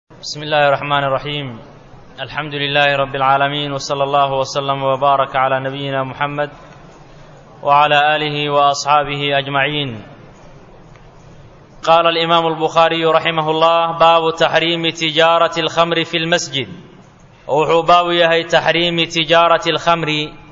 بسم الله الرحمن الرحيم الحمد لله رب العالمين وصلى الله وسلم وبارك على نبينا محمد وعلى اله واصحابه اجمعين قال الامام البخاري رحمه الله باب تحريم تجاره الخمر في المسجد وحو باب يهي تحريم تجاره الخمر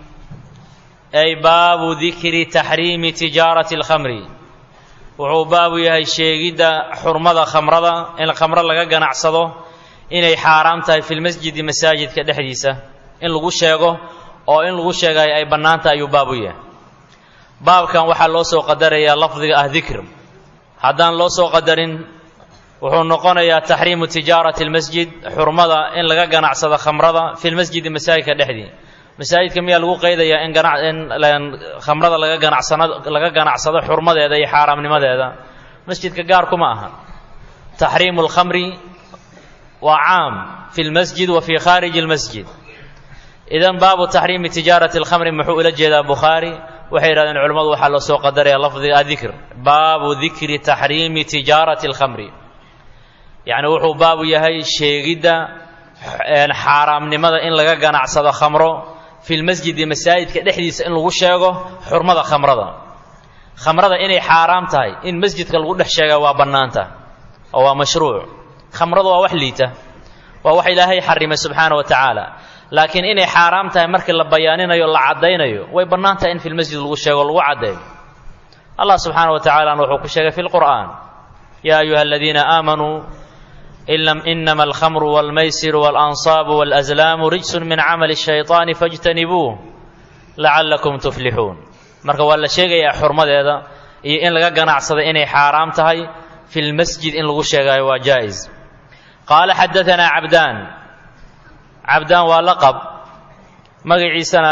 اي باب ذكر تحريم تجاره الخمر wuxuu baabu yahay sheegidda xurmada khamrada in khamro laga ganacsado inay xaaraam tahay filmasjidi masaajidka dhexdiisa in lagu sheego oo in lagu sheegayo ay bannaan tahay ayuu baabu yahay baabkan waxaa loo soo qadarayaa lafdiga ah dikr haddaan loo soo qadarin wuxuu noqonayaa taxriimu tijaarati almasjid xurmada in laga ganacsado khamrada filmasjidi masaajidka dhexdii masaajidka miyaa lagu qaydayaa in gana in khamrada laga ganacsano laga ganacsado xurmadeeda iyo xaaraamnimadeeda masjidka gaar kuma aha taxriimu lkhamri waa caam fi lmasjid wa fi khaariji lmasjid idan baabu taxriimi tijaarati alkhamri muxuu ula jeedaa bukhaari waxay yidhahdeen culimmadu waxaa loo soo qadaraya lafdiga adikr baabu dikri taxriimi tijaarati alkhamri yacni wuxuu baabu yahay sheegidda xaaraamnimada in laga ganacsado khamro fi lmasjidi masaajidka dhexdiisa in lagu sheego xurmada khamrada khamrada inay xaaraam tahay in masjidka lagu dhex sheega waa bannaanta oo waa mashruuc khamradu waa wax liita waa wax ilaahay xarimay subxaana wa tacaala laakiin inay xaaraam tahay markii la bayaaninayo la caddaynayo way bannaan tahay in fi lmasjid lagu sheego lagu caddeeyo allah subxaana wa tacalana wuxuu ku sheegay fi lqur'aan yaa ayuha aladiina aamanuu inama alkhamru walmaysiru waalansaabu walazlaamu rijsun min camali shayطaani fاjtanibuuh lacallakum tuflixuun marka waa la sheegayaa xurmadeeda iyo in laga ganacsada inay xaaraam tahay fi lmasjid in lagu sheegayo waa jaa-is qaala xadaanaa cabdaan cabdaan waa laqab magaciisana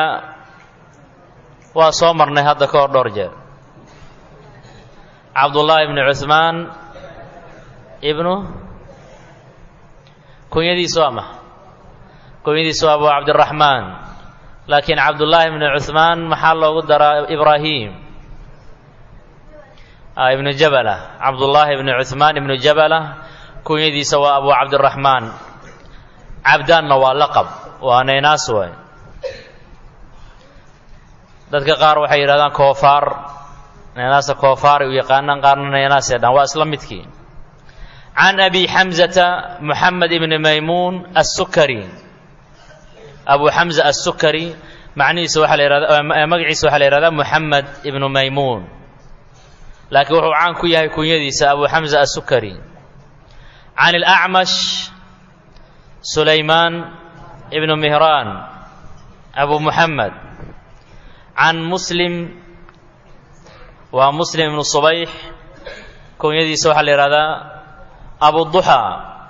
waa soo marnay hadda ka hor dhowr jeer cabdullaahi ibnu cuhmaan ibnu kunyadiisu waa maxa kunyadiisu waa abu cabdiraxmaan laakiin cabdullaahi ibnu cuhmaan maxaa loogu daraa ibraahim ibnu jabala cabdullaahi ibnu cuhmaan ibnu jabala kunyadiisa waa abu cabdiraxmaan cabdaanna waa laqab waa naynaas waay dadka qaar waxay yidhahdaan koofaar naynaasa koofaar u yaqaanaan qaarna naynaasee dhan waa isla midkii can abi xamzata muxamed ibni maymuun assukari abu xamza assukari macnihiisa waxaa la yihahda magaciisa waxaa la yihahdaa muxamed ibnu maymuun laakiin wuxuu caan ku yahay kunyadiisa abu xamza assukari can alacmash sulaymaan ibnu mihraan abu muxamed can muslim waa muslim ibnu subayx kunyadiisa waxaa la yihahdaa abu duxى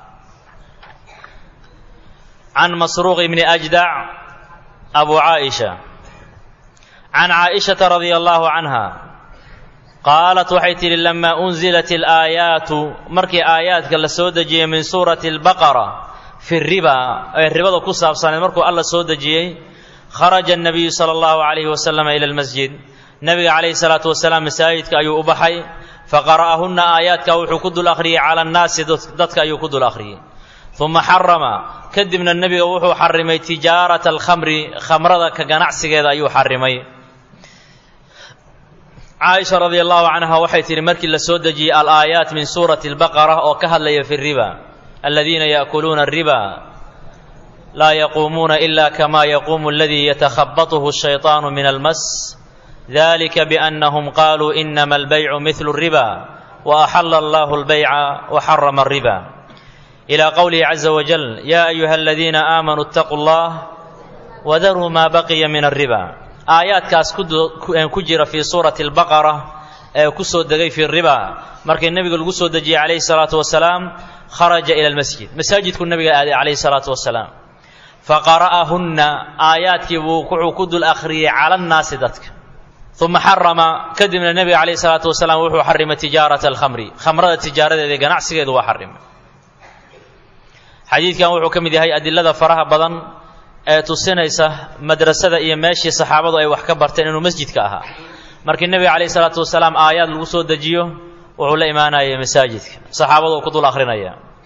can masruuq bni ajdac abu caaئisha can caaئishaةa radia allahu canha qaalat waxay tidhi lama unzilat اlaayaatu markii aayaadka la soo dejiyey min suurati اlbaqara fi riba ee ribada ku saabsaneed markuu alla soo dejiyey kharaja الnabiyu salى اllahu عalayhi wasalam ila اlmasjid nebiga calayhi الsalaatu wasalaam masaajidka ayuu u baxay faqara'ahunna aayaadka wuxuu ku dul akhriyey cala annaasi dadka ayuu ku dul akhriyey uma xarama kadibna nebiga wuxuu xarimay tijaarata alkhamri khamrada ka ganacsigeeda ayuu xarimay caaisha radia allahu canha waxay tihi markii la soo dejiyey alaayaat min suurati albaqara oo ka hadlaya fi riba aladiina yaakuluuna ariba laa yaquumuuna ila kama yaquumu aladii yatakhabatuhu shayطaanu min almas dalika biannahum qaluu inama albaycu mihlu الriba waaxala allahu albayca waxarama الriba ila qowlihi caza wajal ya ayuha aladiina aamanuu اtaquu اllah wadaruu ma baqiya min الriba aayaadkaas ku jira fii suurati اlbaqara ee ku soo degay fi riba markii nebiga lagu soo dejiyey calayhi الsalaatu wasalaam kharaja ila اlmasjid masaajidku nebiga aaday calayhi الsalaatu wasalaam faqara'ahunna aayaadkii buu wuxuu ku dul akhriyey cala annaasi dadka uma xarama kadibna nebiga calayhi salaatu wasalaam wuxuu xarimay tijaarata alkhamri khamrada tijaaradeeda ganacsigeedu waa xarimay xadiidkan wuxuu ka mid yahay adilada faraha badan ee tusinaysa madrasada iyo meeshii saxaabadu ay wax ka barteen inuu masjidka ahaa markii nebiga calayhi salaatu wasalaam aayaad lagu soo dejiyo wuxuu la imaanayay masaajidka saxaabadu ku dul akhrinaya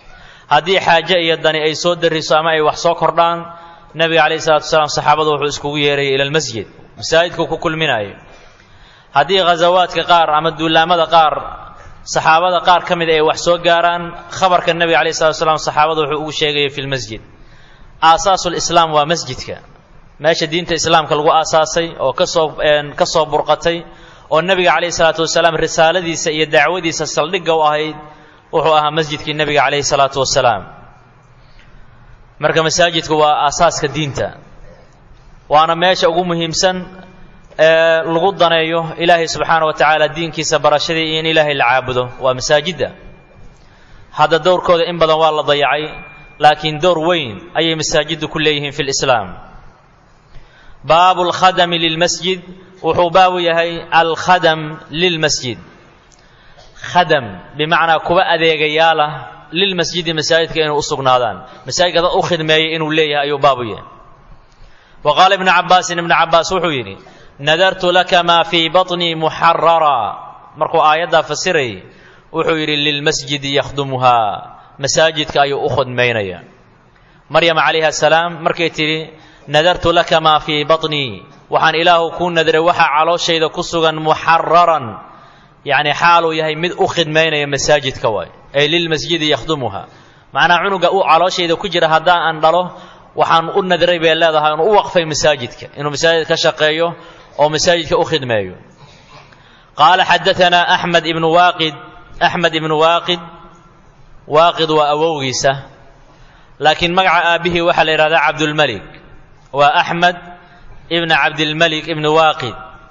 haddii xaaje iyo dani ay soo dariso ama ay wax soo kordhaan nebiga calayhi salatu wasalaam saxaabadu wuxuu iskugu yeerayay ila almasjid masaajidku ku kulminayo haddii ghazawaadka qaar ama duulaamada qaar saxaabada qaar ka mid ay wax soo gaaraan khabarka nebiga calayhi salatu wasalaam saxaabada wuxuu ugu sheegayay fi lmasjid aasaasul-islaam waa masjidka meesha diinta islaamka lagu aasaasay oo kasoo ka soo burqatay oo nebiga calayhi salaatu wasalaam risaaladiisa iyo dacwadiisa saldhigga u ahayd wuxuu ahaa masjidkii nebiga calayhi salaatu wasalaam marka masaajidku waa aasaaska diinta waana meesha ugu muhiimsan ee lagu daneeyo ilaahay subxaana wa tacaala diinkiisa barashadii iyo in ilaahay la caabudo waa masaajidda hadda dowrkooda in badan waa la dayacay laakiin dowr weyn ayay masaajiddu ku leeyihiin fi lislaam baabu alkhadami lilmasjid wuxuu baabu yahay alkhadam lilmasjid khadam bimacnaa kuwa adeegayaalah lilmasjidi masaajidka inay u sugnaadaan masaajidka dad u khidmeeyay inuu leeyahay ayuu baabu yahay wa qaala ibnu cabaasin ibnu cabaas wuxuu yidhi nadartu laka maa fii baطnii muxarara markuu aayaddaa fasirayay wuxuu yidhi lilmasjidi yakhdumuhaa masaajidka ayuu u khidmaynaya maryam calayha asalaam markay tidhi nadartu laka maa fii baطnii waxaan ilaahu kuu nadiray waxaa calooshayda ku sugan muxararan yacni xaaluu yahay mid u khidmaynaya masaajidka waay ay lilmasjidi yakhdumuha macnaha cunuga uu calooshayda ku jira haddaan aan dhalo waxaan u nadiray bay leedahay inuu u waqfay masaajidka inuu masaajid ka shaqeeyo oo masaajidka u khidmeeyo qaala xadaanaa axmed ibnu waaqid axmed ibnu waaqid waaqid waa awowgiisa laakiin magaca aabbihii waxaa la yidhahdaa cabdulmelik waa axmed ibn cabdilmelik ibni waaqid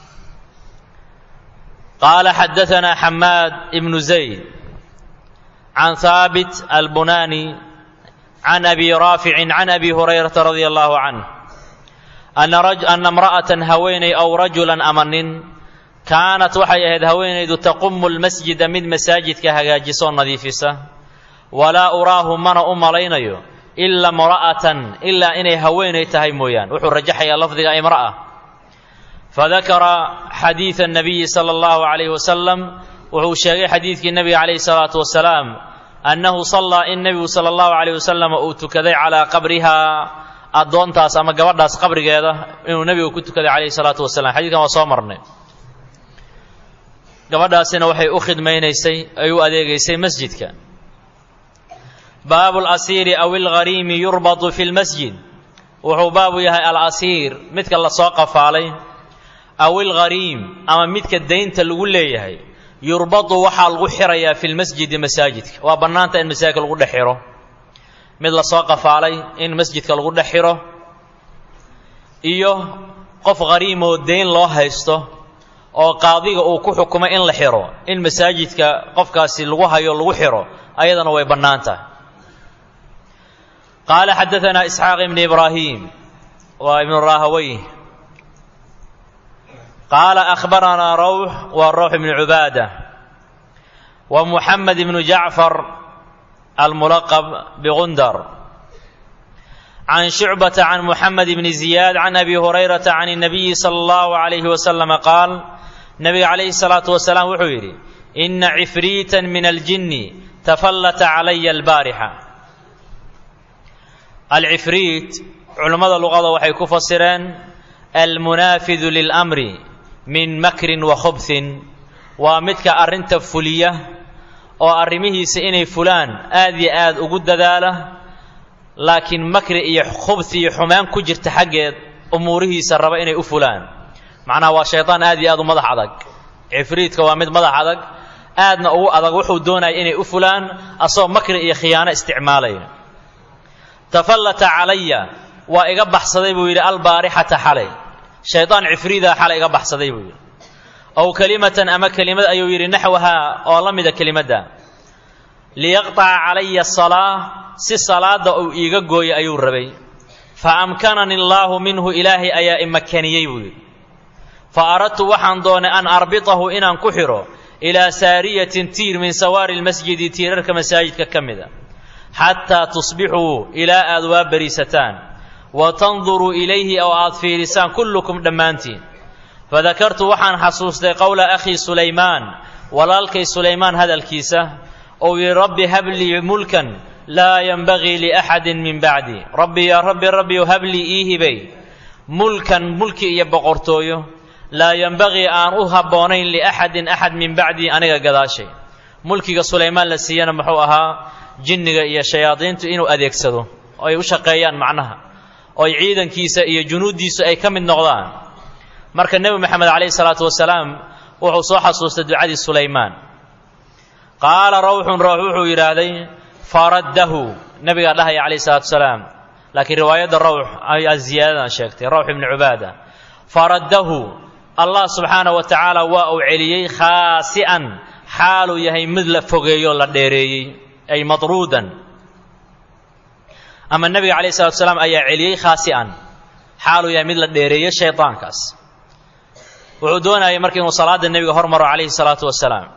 qaala xadaanaa xamaad ibnu zayd can haabit albunani can abi raaficin can abi hurayrata radia allahu canh ana imra'atan haweenay ow rajulan ama nin kaanat waxay ahayd haweenaydu taqumu lmasjida mid masaajidka hagaajisoo nadiifisa walaa uraahu mana u malaynayo ila imra'atan ilaa inay haweenay tahay mooyaan wuxuu rajaxayaa lafdiga imra'a fadakara xadiida الnabiyi salى اllahu عalayh wasalam wuxuu sheegay xadiidkii nebiga calayhi الsalaatu wasalaam annahu sallaa in nebigu sala allahu calayh wasalam uu tukaday calaa qabrihaa addoontaas ama gabadhaas qabrigeeda inuu nebigu ku tukaday calayhi salaatu wasalam xadiidkan waa soo marnay gabadhaasina waxay u khidmaynaysay ay u adeegaysay masjidka baabu alasiiri aw alghariimi yurbatu fi lmasjid wuxuu baabu yahay alasiir midka lasoo qafaalay aw alghariim ama midka daynta lagu leeyahay yurbadu waxaa lagu xirayaa fi lmasjidi masaajidka waa bannaanta in masaajidka lagu dhex xiro mid lasoo qafaalay in masjidka lagu dhex xiro iyo qof hariimoo dayn loo haysto oo qaadiga uu ku xukumay in la xiro in masaajidka qofkaasi lagu hayo lagu xiro ayadana way bannaan tahay qaala xadaanaa isxaaq ibni ibraahim waa ibnu rahawey qaala akhbaranaa rawx waa rawx ibnu cubaada wa muxamed ibnu jacfar almulaqab bigundar can shucbata can muxamed ibni ziyaad can abi hurayrata can الnabiyi salى اllahu عalayhi wasalama qaal nabiga calayhi الsalaatu wasalaam wuxuu yidhi ina cifriita min aljinni tafallata calaya albaarixa alcifriit culammada luqada waxay ku fasireen almunaafidu lilamri min makrin wa khubhin waa midka arrinta fuliya oo arrimihiisa inay fulaan aad iyo aad ugu dadaala laakiin makri iyo khubhi iyo xumaan ku jirta xaggeed umuurihiisa raba inay u fulaan macnaha waa shaydaan aad iyo aad u madax adag cifriidka waa mid madax adag aadna ugu adag wuxuu doonaya inay u fulaan asagoo makri iyo khiyaano isticmaalaya tafallata calaya waa iga baxsaday buu yidhi albaarixata xalay shaydaan cifriidaa xalay iga baxsaday buu yidhi ow kelimatan ama kelimad ayuu yidhi naxwahaa oo la mida kelimadda liyaqطaca calaya asalaa si salaadda uu iiga gooyo ayuu rabay fa amkanani allaahu minhu ilaahay ayaa imakaniyey buu yidhi fa aradtu waxaan doonay an arbitahu inaan ku xidho ilaa saariyatin tiir min sawaari lmasjidi tiirarka masaajidka ka mida xataa tusbixuu ilaa aad waa bariisataan wa tanduruu ilayhi oo aad fiirisaan kullukum dhammaantiin fadakartu waxaan xasuustay qowla akhii sulaymaan walaalkay sulaymaan hadalkiisa ou yidhi rabbi hablii mulkan laa yanbagii liaxadin min bacdi rabbi yaa rabbi rabbiyu hablii ii hibay mulkan mulki iyo boqortooyo laa yanbagii aan u habboonayn liaxadin axad min bacdii aniga gadaashay mulkiga sulaymaan la siiyana muxuu ahaa jinniga iyo shayaadiintu inuu adeegsado oo ay u shaqeeyaan macnaha oo ay ciidankiisa iyo junuuddiisu ay ka mid noqdaan marka nebi moxamed calayhi salaatu wasalaam wuxuu soo xasuustay ducadii sulaymaan qaala rawxun rawx wuxuu yidhaahday faraddahu nebigaa dhahaya calayhi salaatu wasalaam laakiin riwaayadda rawx ayaa ziyaadadan sheegtay rawx ibnu cubaada faraddahu allah subxaana wa tacaala waa uu celiyey khaasi'an xaaluu yahay mid la fogeeyo la dheereeyey ay madruudan ama nebiga calayhi salatu wasalaam ayaa celiyey khaasi'an xaaluu yahay mid la dheereeyey shaydaankaas wuxuu doonayay marka inuu salaada nebiga hormaro calayhi salaatu wasalaam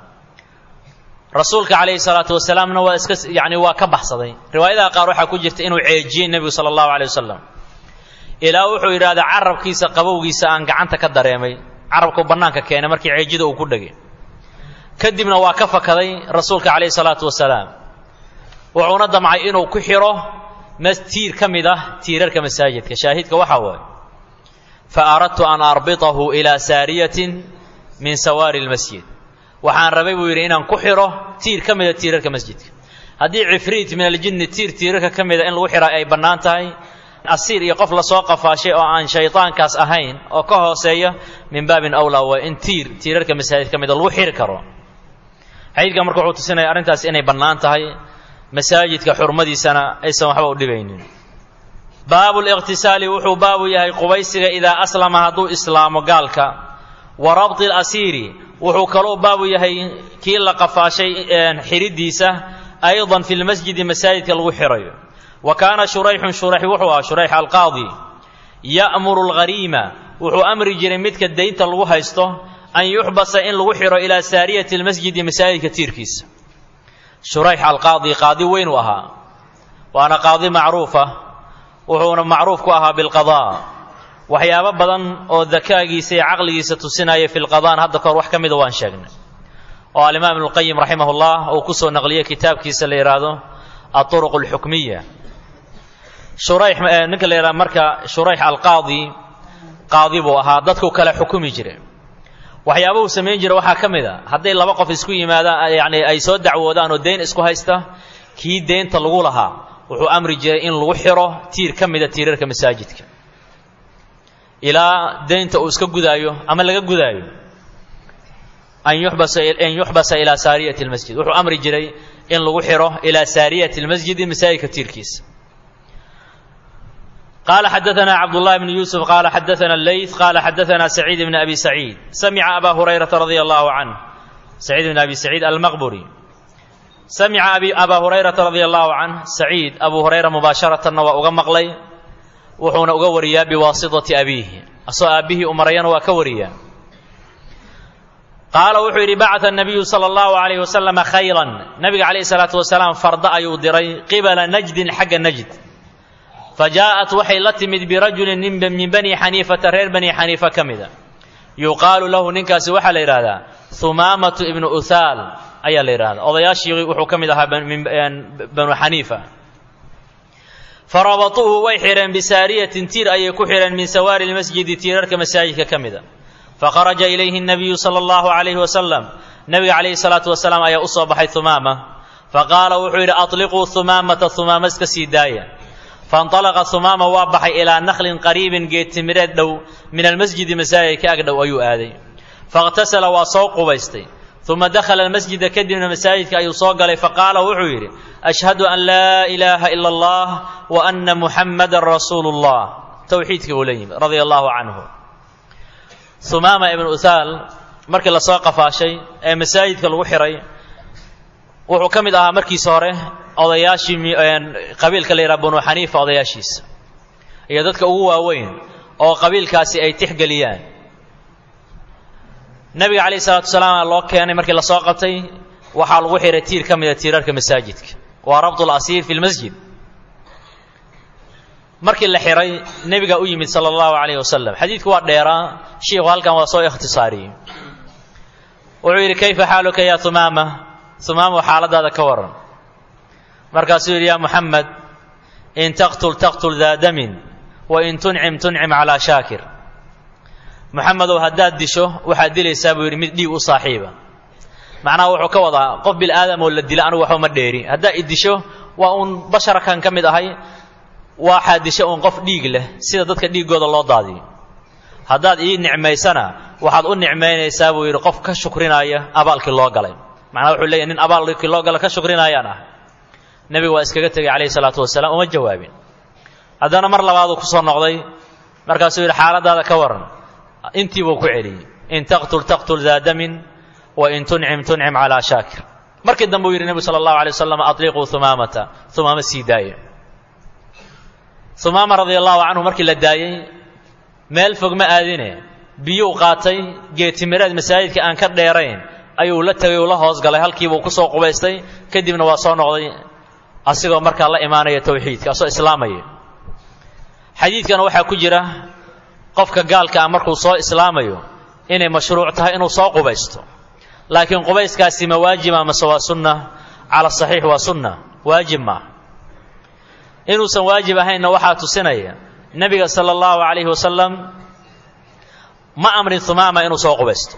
rasuulka calayhi salaatu wasalaamna waa iska yani waa ka baxsaday riwaayadaha qaar waxaa ku jirta inuu ceejiyey nebigu sala allahu alay wasalam ilaa wuxuu yidhahdaa carabkiisa qabowgiisa aan gacanta ka dareemay carabku bannaanka keenay markii ceejida uu ku dhegay kadibna waa ka fakaday rasuulka calayhi salaatu wasalaam wuxuuna damcay inuu ku xidho tiir ka mid ah tiirarka masaajidka shaahidka waxaa waaye fa aradtu an arbitahu ilaa saariyatin min sawaari lmasjid waxaan rabay buu yidhi inaan ku xidho tiir ka mida tiirarka masjidka haddii cifriit min aljinni tiir tiirarka ka mida in lagu xidhaa ay bannaan tahay asiir iyo qof lasoo qafaashay oo aan shaydaankaas ahayn oo ka hooseeya min baabin awlaa waa in tiir tiirarka masaajid ka mida lagu xidhi karo xadiidka marka wuxuu tusinaya arrintaas inay bannaan tahay masaajidka xurmadiisana aysan waxba u dhibaynin baabu liqhtisaali wuxuu baabu yahay qubaysiga idaa aslama hadduu islaamo gaalka wa rabti alasiiri wuxuu kaloo baabu yahay kii la qafaashay xidhidiisa aydan fi lmasjidi masaajidka lagu xidhayo wa kaana shurayxun shurayx wuxuu ahaa shurayx alqaadi ya'muru alghariima wuxuu amri jiray midka daynta lagu haysto an yuxbasa in lagu xidho ilaa saariyati lmasjidi masaajidka tiirkiisa shurayx alqaadi qaadi weyn uu ahaa waana qaadi macruufa wuxuuna macruuf ku ahaa bilqadaa waxyaabo badan oo dakaagiisa iyo caqligiisa tusinaya fi lqadaan hadda kahor wax ka mida waan sheegnay oo alimaam ibnuqayim raximah llah uu kusoo naqliyey kitaabkiisa la yidhaahdo aطuruq اlxukmiya shurayx ninka la yidhahdo marka shurayx alqaadi qaadi buu ahaa dadku kale xukumi jire waxyaaba uu samayn jira waxaa ka mid a hadday laba qof isku yimaadaan yani ay soo dacwoodaan oo deyn isku haysta kii deynta lagu lahaa wuxuu amri jiray in lagu xidho tiir ka mida tiirarka masaajidka ilaa deynta uu iska gudaayo ama laga gudaayo an yuxbasa an yuxbasa ilaa saariyati lmasjid wuxuu amri jiray in lagu xidho ilaa saariyati lmasjidi masaajidka tiirkiisa قال حدثنا عبد الله بن يوسف قال حدثنا الليث قال حدثنا سعيد بن أبي سعيد سمع أبا هريرة رضي الله عنه سعيد بن أبي سعيد المقبري سمع أبي أبا هريرة رضي الله عنه سعيد أبو هريرة مباشرة وأغمق لي وحون أغوريا بواسطة أبيه أصو أبيه أمريان وأكوريا قال وحيري بعث النبي صلى الله عليه وسلم خيرا نبي عليه الصلاة والسلام فرد أيودري قبل نجد حق نجد فجاءت waxay la timid birajulin nin min bani xaniifata reer bani xaniifa ka mida yuqaalu lahu ninkaasi waxaa la yidhahdaa humaamatu ibnu uthaal ayaa la yidhahdaa odayaashii wuxuu ka mid ahaa banu xaniifa farabatuuhu way xidheen bisaariyatin tiir ayay ku xidheen min sawaari lmasjidi tiirarka masaajidka ka mida fakharaja ilayhi nabiyu sala allahu calayhi wasalam nabiga calayhi salaatu wasalaam ayaa u soo baxay humaama faqaala wuxuu yidhi atliquu humaamata humaama iska sii daaya faاnطalaqa humaama waa baxay ilaa naklin qariibin geed timireed dhow min almasjidi masaajid ka ag dhow ayuu aaday faاqtasala waa soo qubaystay uma dakhala almasjida kadibna masaajidka ayuu soo galay faqaala wuxuu yidhi ashhadu an laa ilaaha ila اllah wa ana muxammadan rasuulu اllah towxiidkii buu la yimid radia allahu canhu humaama ibnu uthaal markii lasoo qafaashay ee masaajidka lagu xihay wuxuu ka mid ahaa markiisa hore odayaashii qabiilka la yidhaha banu xaniifa odayaashiisa iyo dadka ugu waaweyn oo qabiilkaasi ay tixgeliyaan nebiga calayhi salaatu wasalaam loo keenay markii lasoo qabtay waxaa lagu xihay tiir ka mida tiirarka masaajidka waa rabtu lasiir fi lmasjid markii la xihay nebiga u yimid sala allahu calayhi wasalam xadiidku waa dheeraa shiikhu halkan waa soo ikhtisaariyey wuxuu yidhi kayfa xaaluka ya humaama humaamo xaaladaada ka waran markaasuu yidhi yaa muxamed in taqtul taqtul daa damin wa in tuncim tuncim calaa shaakir moxamedow haddaad disho waxaad dilaysaa buu yidhi mid dhiig u saaxiiba macnaha wuxuu ka wadaa qof bil aadam oo la dila anigu waxba ma dheeri haddaa i disho waa uun basharkan ka mid ahay waxaad disho uun qof dhiig leh sida dadka dhiiggooda loo daadiyo haddaad ii nicmaysana waxaad u nicmaynaysaa buu yidhi qof ka shukrinaya abaalkii loo galay macnaha wuxuu leeyahy nin abaalkii loo gala ka shukrinayaan ah nebigu waa iskaga tegey calayhi salaatu wasalaam uma jawaabin haddana mar labaaduu ku soo noqday markaasuu yidhi xaaladaada ka waran intii buu ku celiyey in taqtul taqtul daa damin wa in tuncim tuncim calaa shaakir markii dambe uu yidhi nebigu sala allahu alay wasalam atliquu humaamata humaama sii daaya humaama radia allahu canhu markii la daayey meel fog ma aadine biyuu qaatay geetimireed masaajidka aan ka dheerayn ayuu la tegay uu la hoos galay halkiibuu ku soo qubaystay kadibna waa soo noqday asigoo markaa la imaanaya towxiidka asoo islaamaya xadiidkana waxaa ku jira qofka gaalka ah markuu soo islaamayo inay mashruuc tahay inuu soo qubaysto laakiin qubayskaasi ma waajiba mase waa sunna cala saxiix waa sunna waajib maaha inuusan waajib ahaynna waxaa tusinaya nebiga sala allahu calayhi wasalam ma amrin humaama inuu soo qubaysto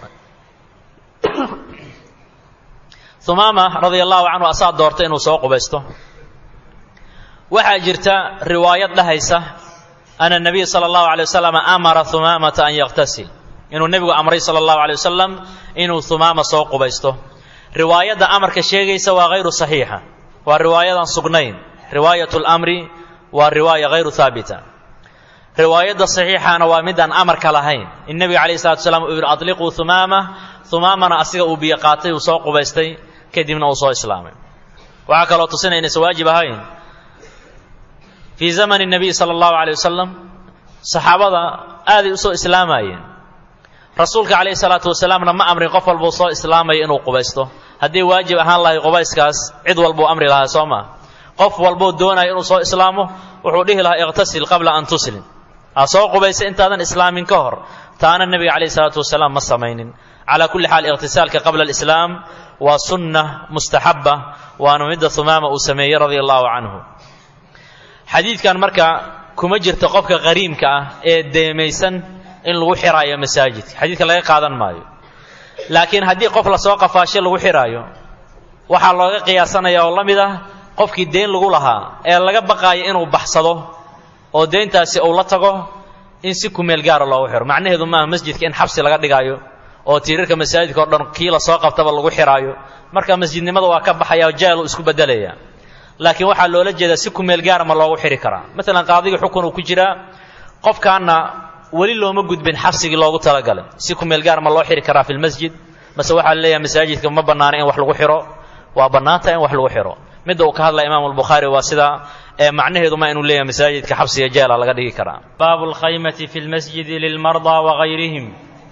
humaama radia allahu canhu asaa doortay inuu soo qubaysto waxaa jirta riwaayad dhahaysa ana nabiya sala allahu alay wasalam amara humaamata an yaktasil inuu nebigu amray sala allahu alay wasalam inuu humaama soo qubaysto riwaayadda amarka sheegaysa waa hayru saxiixa waa riwaayadan sugnayn riwaayat lamri waa riwaaya hayru haabita riwaayadda saxiixana waa midaan amarka lahayn in nebiga calayh salatu wasalaam uu yidhi adliquu humaama humaamana asiga uu biyo qaatay uu soo qubaystay kadibna uu soo islaamay waxaa kaloo tusinaya inaysan waajib ahayn fii zamani nabiy sala allahu alay wasalam saxaabada aaday u soo islaamayeen rasuulka calayhi salaatu wasalaamna ma amrin qof walbuu soo islaamaya inuu qubaysto haddii waajib ahaan lahay qubayskaas cid walbuu amri lahaa soo maa qof walbuu doonaya inuu soo islaamo wuxuu dhihi lahaa iqtasil qabla an tuslim aa soo qubaysa intaadan islaamin ka hor taana nebiga calayhi salaatu wasalaam ma samaynin calaa kulli xaal iqhtisaalka qabla alislaam waa sunna mustaxabba waana midda humaama uu sameeyey radia allahu canhu xadiidkan marka kuma jirto qofka qariimka ah ee deemaysan in lagu xiraayo masaajidka xadiidka laga qaadan maayo laakiin haddii qof lasoo qafaasho lagu xiraayo waxaa looga qiyaasanaya oo la mid ah qofkii deyn lagu lahaa ee laga baqaayo inuu baxsado oo deyntaasi uu la tago in si kumeel gaara loogu xiro macnaheedu maaha masjidka in xabsi laga dhigaayo oo tiirarka masaajidka o dhan kii lasoo qabtaba lagu xiraayo marka masjidnimada waa ka baxaya oo jaalu isku bedelaya laakiin waxaa loola jeedaa si kumeel gaara ma loogu xiri karaa maalan qaadiga xukun uu ku jiraa qofkaana weli looma gudbin xabsigii loogu talagalay si kumeel gaar ma loo xiri karaa fi lmasjid mase waxaa laleeyahay masaajidka ma bannaana in wax lagu xiro waa bannaanta in wax lagu xiro midda uu ka hadlaya imaamu albukhaari waa sidaa ee macnaheedu ma inuu leeyahay masaajidka xabsiga jeela laga dhigi karaa baabu lkhaymati fi lmasjidi lilmardaa wagayrihim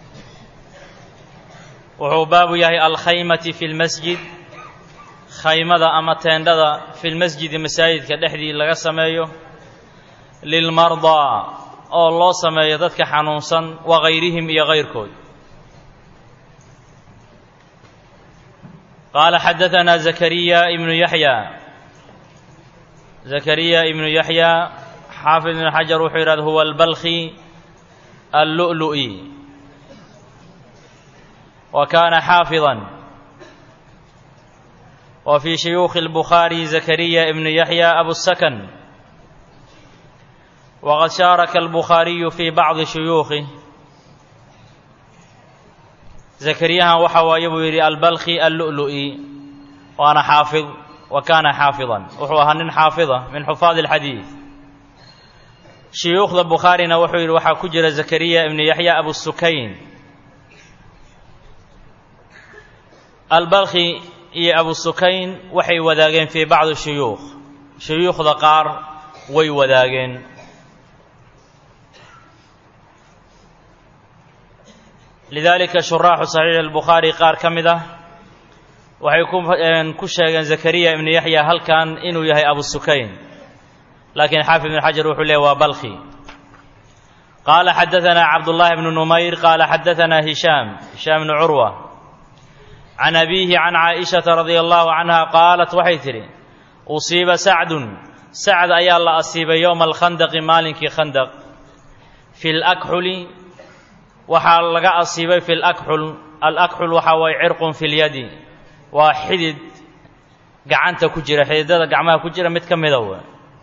wuxuu baabu yahay alkhaymati fi lmasjid khaymada ama teendhada fi lmasjidi masaajidka dhexdii laga sameeyo lilmardaa oo loo sameeyo dadka xanuunsan wagayrihim iyo kayrkood qaala xadaanaa zakariya ibnu yaxya zakariya ibnu yaxya xaafid ibnu xajar wuxuu yidhahda huwa albalkhi allu'lu'i wa kaana xaafidan wa fii shuyuukhi اlbukhaari zakariya ibnu yaxya abusakan wqad shaaraka albukhaariyu fii bacdi shuyuukhih zakariyahan waxa waaye buu yidhi albalkhi allu'lu'i waana xaafid wa kaana xaafidan wuxuu ahaa nin xaafida min xufaadi alxadiid shuyuukhda bukhaarina wuxuu yidhi waxaa ku jira zakariya ibnu yaxya abusukayn albalkhi iyo abusukayn waxay wadaageen fii bacdi shuyuukh shuyuukhda qaar way wadaageen lidalika shuraaxu saxiixi albukhaari qaar ka mid ah waxay ku sheegeen zakariya ibnu yaxya halkan inuu yahay abusukayn laakiin xaafid ibn xajar wuxuu leeyay waa balkhi qaala xadaanaa cabdullaahi bnu numayr qaala xadaanaa hishaam hishaam bnu curwa can abiihi can caaishata radia allahu canha qaalat waxay tidhi usiiba sacdun sacd ayaa la asiibay yowma alkhandaqi maalinkii khandaq fi lakxuli waxaa laga asiibay fi lakxul alakxul waxaa waye cirqun fi lyadi waa xidid gacanta ku jira xididada gacmaha ku jira mid ka mida w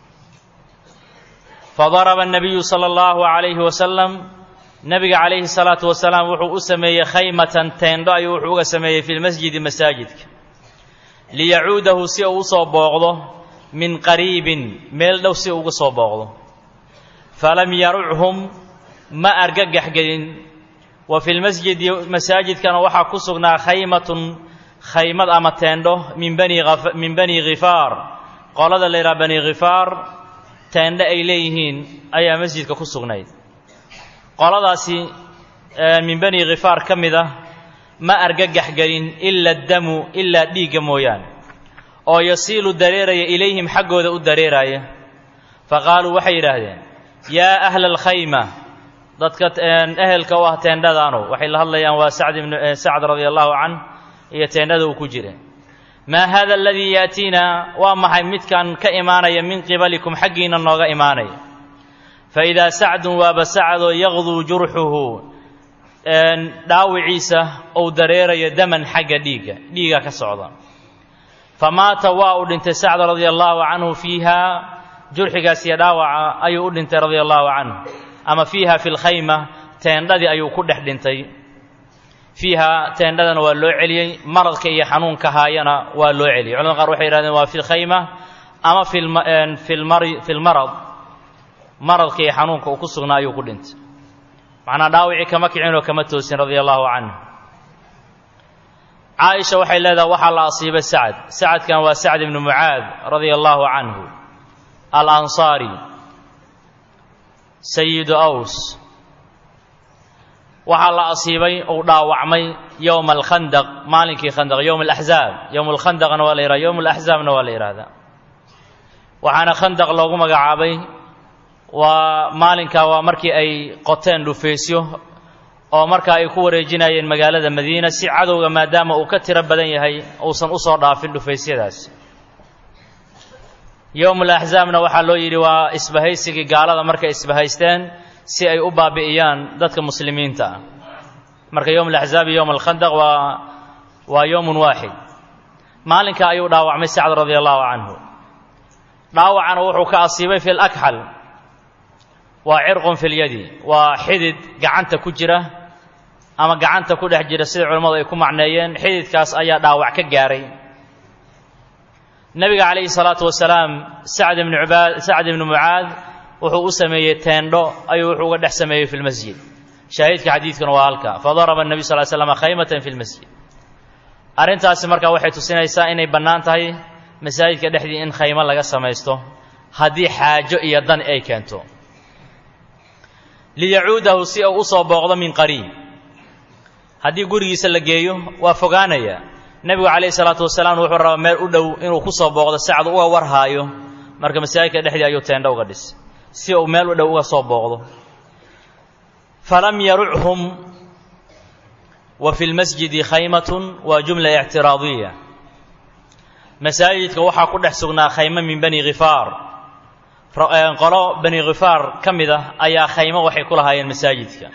fadaraba الnabiyu salى اllahu عalayhi wasalam nabiga calayhi الsalaatu wasalaam wuxuu u sameeyey khaymatan teendho ayuu wuxuu uga sameeyey fi lmasjidi masaajidka liyacuudahu si uu usoo booqdo min qariibin meel dhow si uga soo booqdo falam yaruchum ma argagax gelin wa fi lmasjidi masaajidkana waxaa ku sugnaa khaymatun khaymad ama teendho min bani min bani khifaar qolada la yidhaha bani khifaar teendho ay leeyihiin ayaa masjidka ku sugnayd qoladaasi min bani khifaar ka mid ah ma argagax gelin ila damu ilaa dhiigga mooyaane oo yasiilu dareeraya ilayhim xaggooda u dareeraya fa qaaluu waxay yidhaahdeen yaa ahla alkhayma dadka ehelka u ah teendhadaanu waxay la hadlayaan waa sacd ibn sacd radia allahu canh iyo teendhada uu ku jira maa hada aladii yaatiina waa maxay midkan ka imaanaya min qibalikum xaggiina nooga imaanaya faidaa sacdun waaba sacdoo yaqduu jurxuhu dhaawiciisa ou dareerayo daman xagga dhiigga dhiiga ka socda famaata waa uu dhintay sacd radia allahu canhu fiiha jurxigaas iyo dhaawaca ayuu u dhintay radia allahu canhu ama fiiha fi lkhayma teendhadii ayuu ku dhex dhintay fiiha teendhadana waa loo celiyey maradka iyo xanuunka haayana waa loo celiyey culamada qaar waxay yihahdeen waa fi lkhayma ama fi lmarad maradka iyo xanuunka uu ku sugnaa ayuu ku dhintay macnaa dhaawicii kama kicinoo kama toosin radia allahu canhu caaisha waxay leedahay waxaa la asiibay sacad sacadkan waa sacd ibnu mucaad radia allahu canhu alansaari sayidu aws waxaa la asiibay uu dhaawacmay yowma alkhandaq maalinkii khandaq yowma alaxzaab yowma alkhandaqna waa la yihahda yowma alaxzaabna waa la yidhahdaa waxaana khandaq loogu magacaabay waa maalinkaa waa markii ay qoteen dhufeysyo oo markaa ay ku wareejinayeen magaalada madiina si cadowga maadaama uu ka tiro badan yahay uusan usoo dhaafin dhufaysyadaas yowmul axzaabna waxaa loo yidhi waa isbahaysigii gaalada markay isbahaysteen si ay u baabi'iyaan dadka muslimiinta ah marka yowm alaxzaab iyo yowm alkhandaq waa waa yowmun waaxid maalinka ayuu dhaawacmay sacd radia allahu canhu dhaawacana wuxuu ka asiibay fi lakxal waa cirqun fi lyadi waa xidid gacanta ku jira ama gacanta ku dhex jira sida culimmadu ay ku macneeyeen xididkaas ayaa dhaawac ka gaaray nebiga calayhi salaatu wasalaam sacd ibnu ubaad sacd ibnu mucaad wuxuu u sameeyey teendho ayuu wuxuu uga dhex sameeyey fi lmasjid shaahidka xadiidkuna waa halka fadaraba nebiy sal l slam khaymatan fi lmasjid arrintaasi marka waxay tusinaysaa inay bannaan tahay masaajidka dhexdii in khaymo laga samaysto haddii xaajo iyo dan ay keento liyacuudahu si uu usoo booqdo min qariib haddii gurigiisa la geeyo waa fogaanaya nebigu calayhi salaatu wasalaam wuxuu rabaa meel u dhow inuu ku soo booqdo sacdu uga warhaayo marka masaajidka dhexdii ayuu teendho uga dhis si uu meel u dhow uga soo booqdo falam yaruchum wa fi lmasjidi khaymatun waa jumla ictiraadiya masaajidka waxaa ku dhex sugnaa khaymo min bani khifaar qolo bani khifaar ka mid ah ayaa khaymo waxay ku lahaayeen masaajidka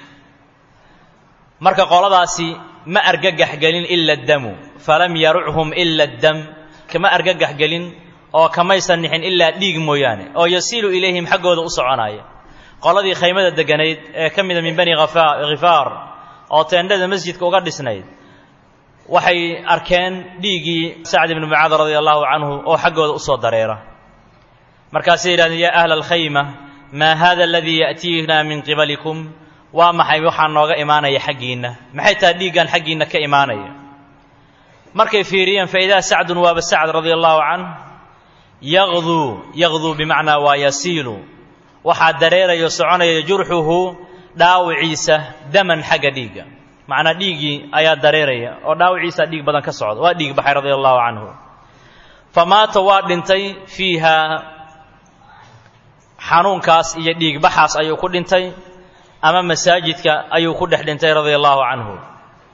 marka qoladaasi ma argagax gelin ila damu falam yaruchum ila dam kama argagax gelin oo kamaysan nixin ilaa dhiig mooyaane oo yasiilu ilayhim xaggooda u soconaya qoladii khaymada deganayd ee ka mida min bani khifaar oo teendhada masjidka uga dhisnayd waxay arkeen dhiiggii sacd ibnu mucaad radia allahu canhu oo xaggooda usoo dareera markaasay yidhahdeen yaa ahla alkhayma maa hada aladii ya'tiina min qibalikum waa maxay waxaa nooga imaanaya xaggiinna maxay tahay dhiiggan xaggiinna ka imaanaya markay fiiriyeen faidaa sacdun waaba sacd radia allahu canh yaqduu yaqduu bimacnaa waa yasiilu waxaa dareerayo soconaya jurxuhu dhaawiciisa daman xagga dhiigga macnaa dhiiggii ayaa dareeraya oo dhaawiciisa dhiig badan ka socda waa dhiig baxay radia allahu canhu famaata waa dhintay fiiha xanuunkaas iyo dhiigbaxaas ayuu ku dhintay ama masaajidka ayuu ku dhex dhintay radia allahu canhu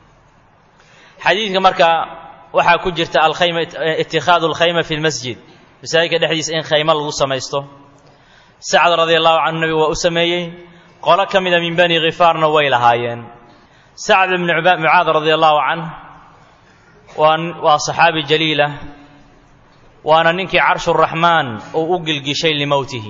xadiidka marka waxaa ku jirta alkhayma itikhaadu alkhayma fi lmasjid masaajidka dhexdiisa in khaymo lagu samaysto sacad radia allahu canhu nebigu waa u sameeyey qolo ka mida min bani khifaarna way lahaayeen sacad ibni mucaad radia allahu canh waa waa saxaabi jaliila waana ninkii carshuraxmaan uu u gilgishay limowtihi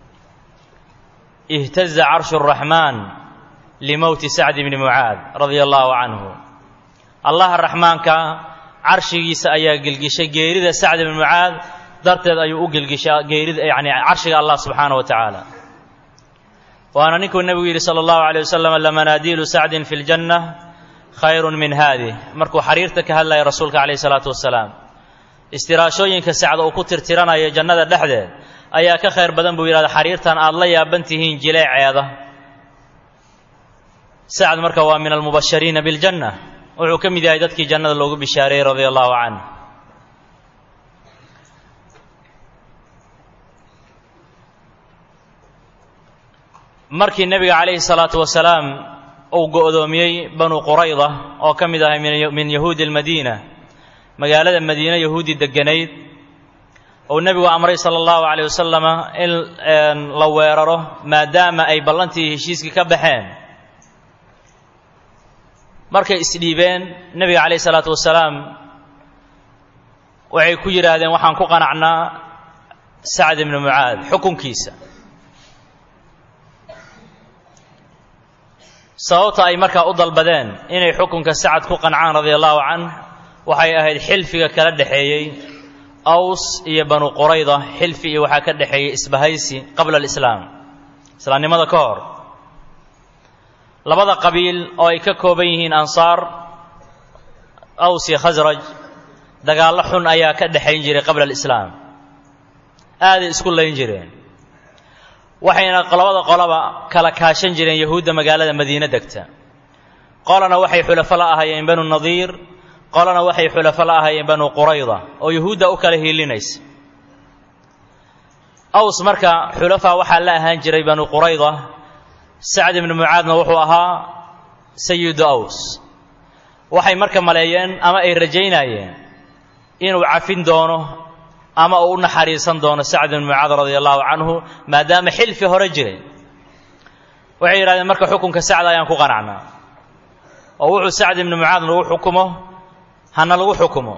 ihtaza carshu raxmaan limowti sacd bni mucaad radia allahu canhu allaha raxmaanka carshigiisa ayaa gelgishay geerida sacd bni mucaad darteed ayuu u gelgishaa geerida yani carshiga allah subxaana wa tacaala waana ninkuu nebigu yidhi sala allahu alayh wasalam lamanaadiilu sacdin fi ljanna khayrun min haadih markuu xariirta ka hadlaya rasuulka calayhi salaatu wasalaam istiraashooyinka sacda uu ku tirtiranayo jannada dhexdeed ayaa ka khayr badan buu yidhahda xariirtan aada la yaaban tihiin jileeceeda sacd marka waa min almubashariina biljanna wuxuu ka mid yahay dadkii jannada loogu bishaareeyey radia allahu canh markii nebiga calayhi salaatu wasalaam uu go'doomiyey banu qurayda oo ka mid ahay min yahuudi almadiina magaalada madiine yahuudi degganayd uu nebigu amray sala allahu calayh wasalama in la weeraro maadaama ay ballantii heshiiskii ka baxeen markay isdhiibeen nebiga calayh isalaatu wasalaam waxay ku yidhaahdeen waxaan ku qanacnaa sacd ibni mucaad xukunkiisa sababta ay markaa u dalbadeen inay xukunka sacad ku qancaan radia allahu canh waxay ahayd xilfiga kala dhexeeyey aws iyo banu qurayda xilfi iyo waxaa ka dhexeeyey isbahaysi qabla alislaam islaamnimada ka hor labada qabiil oo ay ka kooban yihiin ansaar aws iyo khasraj dagaallo xun ayaa ka dhexayn jiray qabla alislaam aaday isku layn jireen waxayna labada qolaba kala kaashan jireen yahuudda magaalada madiine degta qolana waxay xulafo la ahaayeen banu nadiir qolana waxay xulafo la ahaayeen banu qurayda oo yahuudda u kala hiilinaysa aws marka xulafaa waxaa la ahaan jiray banu qurayda sacd ibnu mucaadna wuxuu ahaa sayidu aws waxay marka maleeyeen ama ay rajaynayeen inuu cafin doono ama uu u naxariisan doono sacd ibnu mucaad radia allahu canhu maadaama xilfi hore jiray waxay yidhahdeen marka xukunka sacd ayaan ku qanacnaa oo wuxuu sacd ibnu mucaad lagu xukumo hana lagu xukumo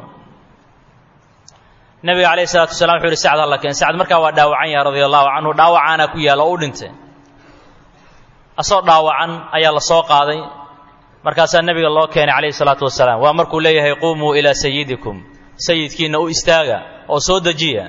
nebiga calayhi salatu wasalaam wuxuu yihi sacd halla keen sacd markaa waa dhaawacan yahay radia allahu canhu dhaawacaana ku yaalla oo u dhintay asoo dhaawacan ayaa la soo qaaday markaasaa nebiga loo keenay calayhi salaatu wasalaam waa markuu leeyahay quumuu ilaa sayidikum sayidkiinna u istaaga oo soo dejiya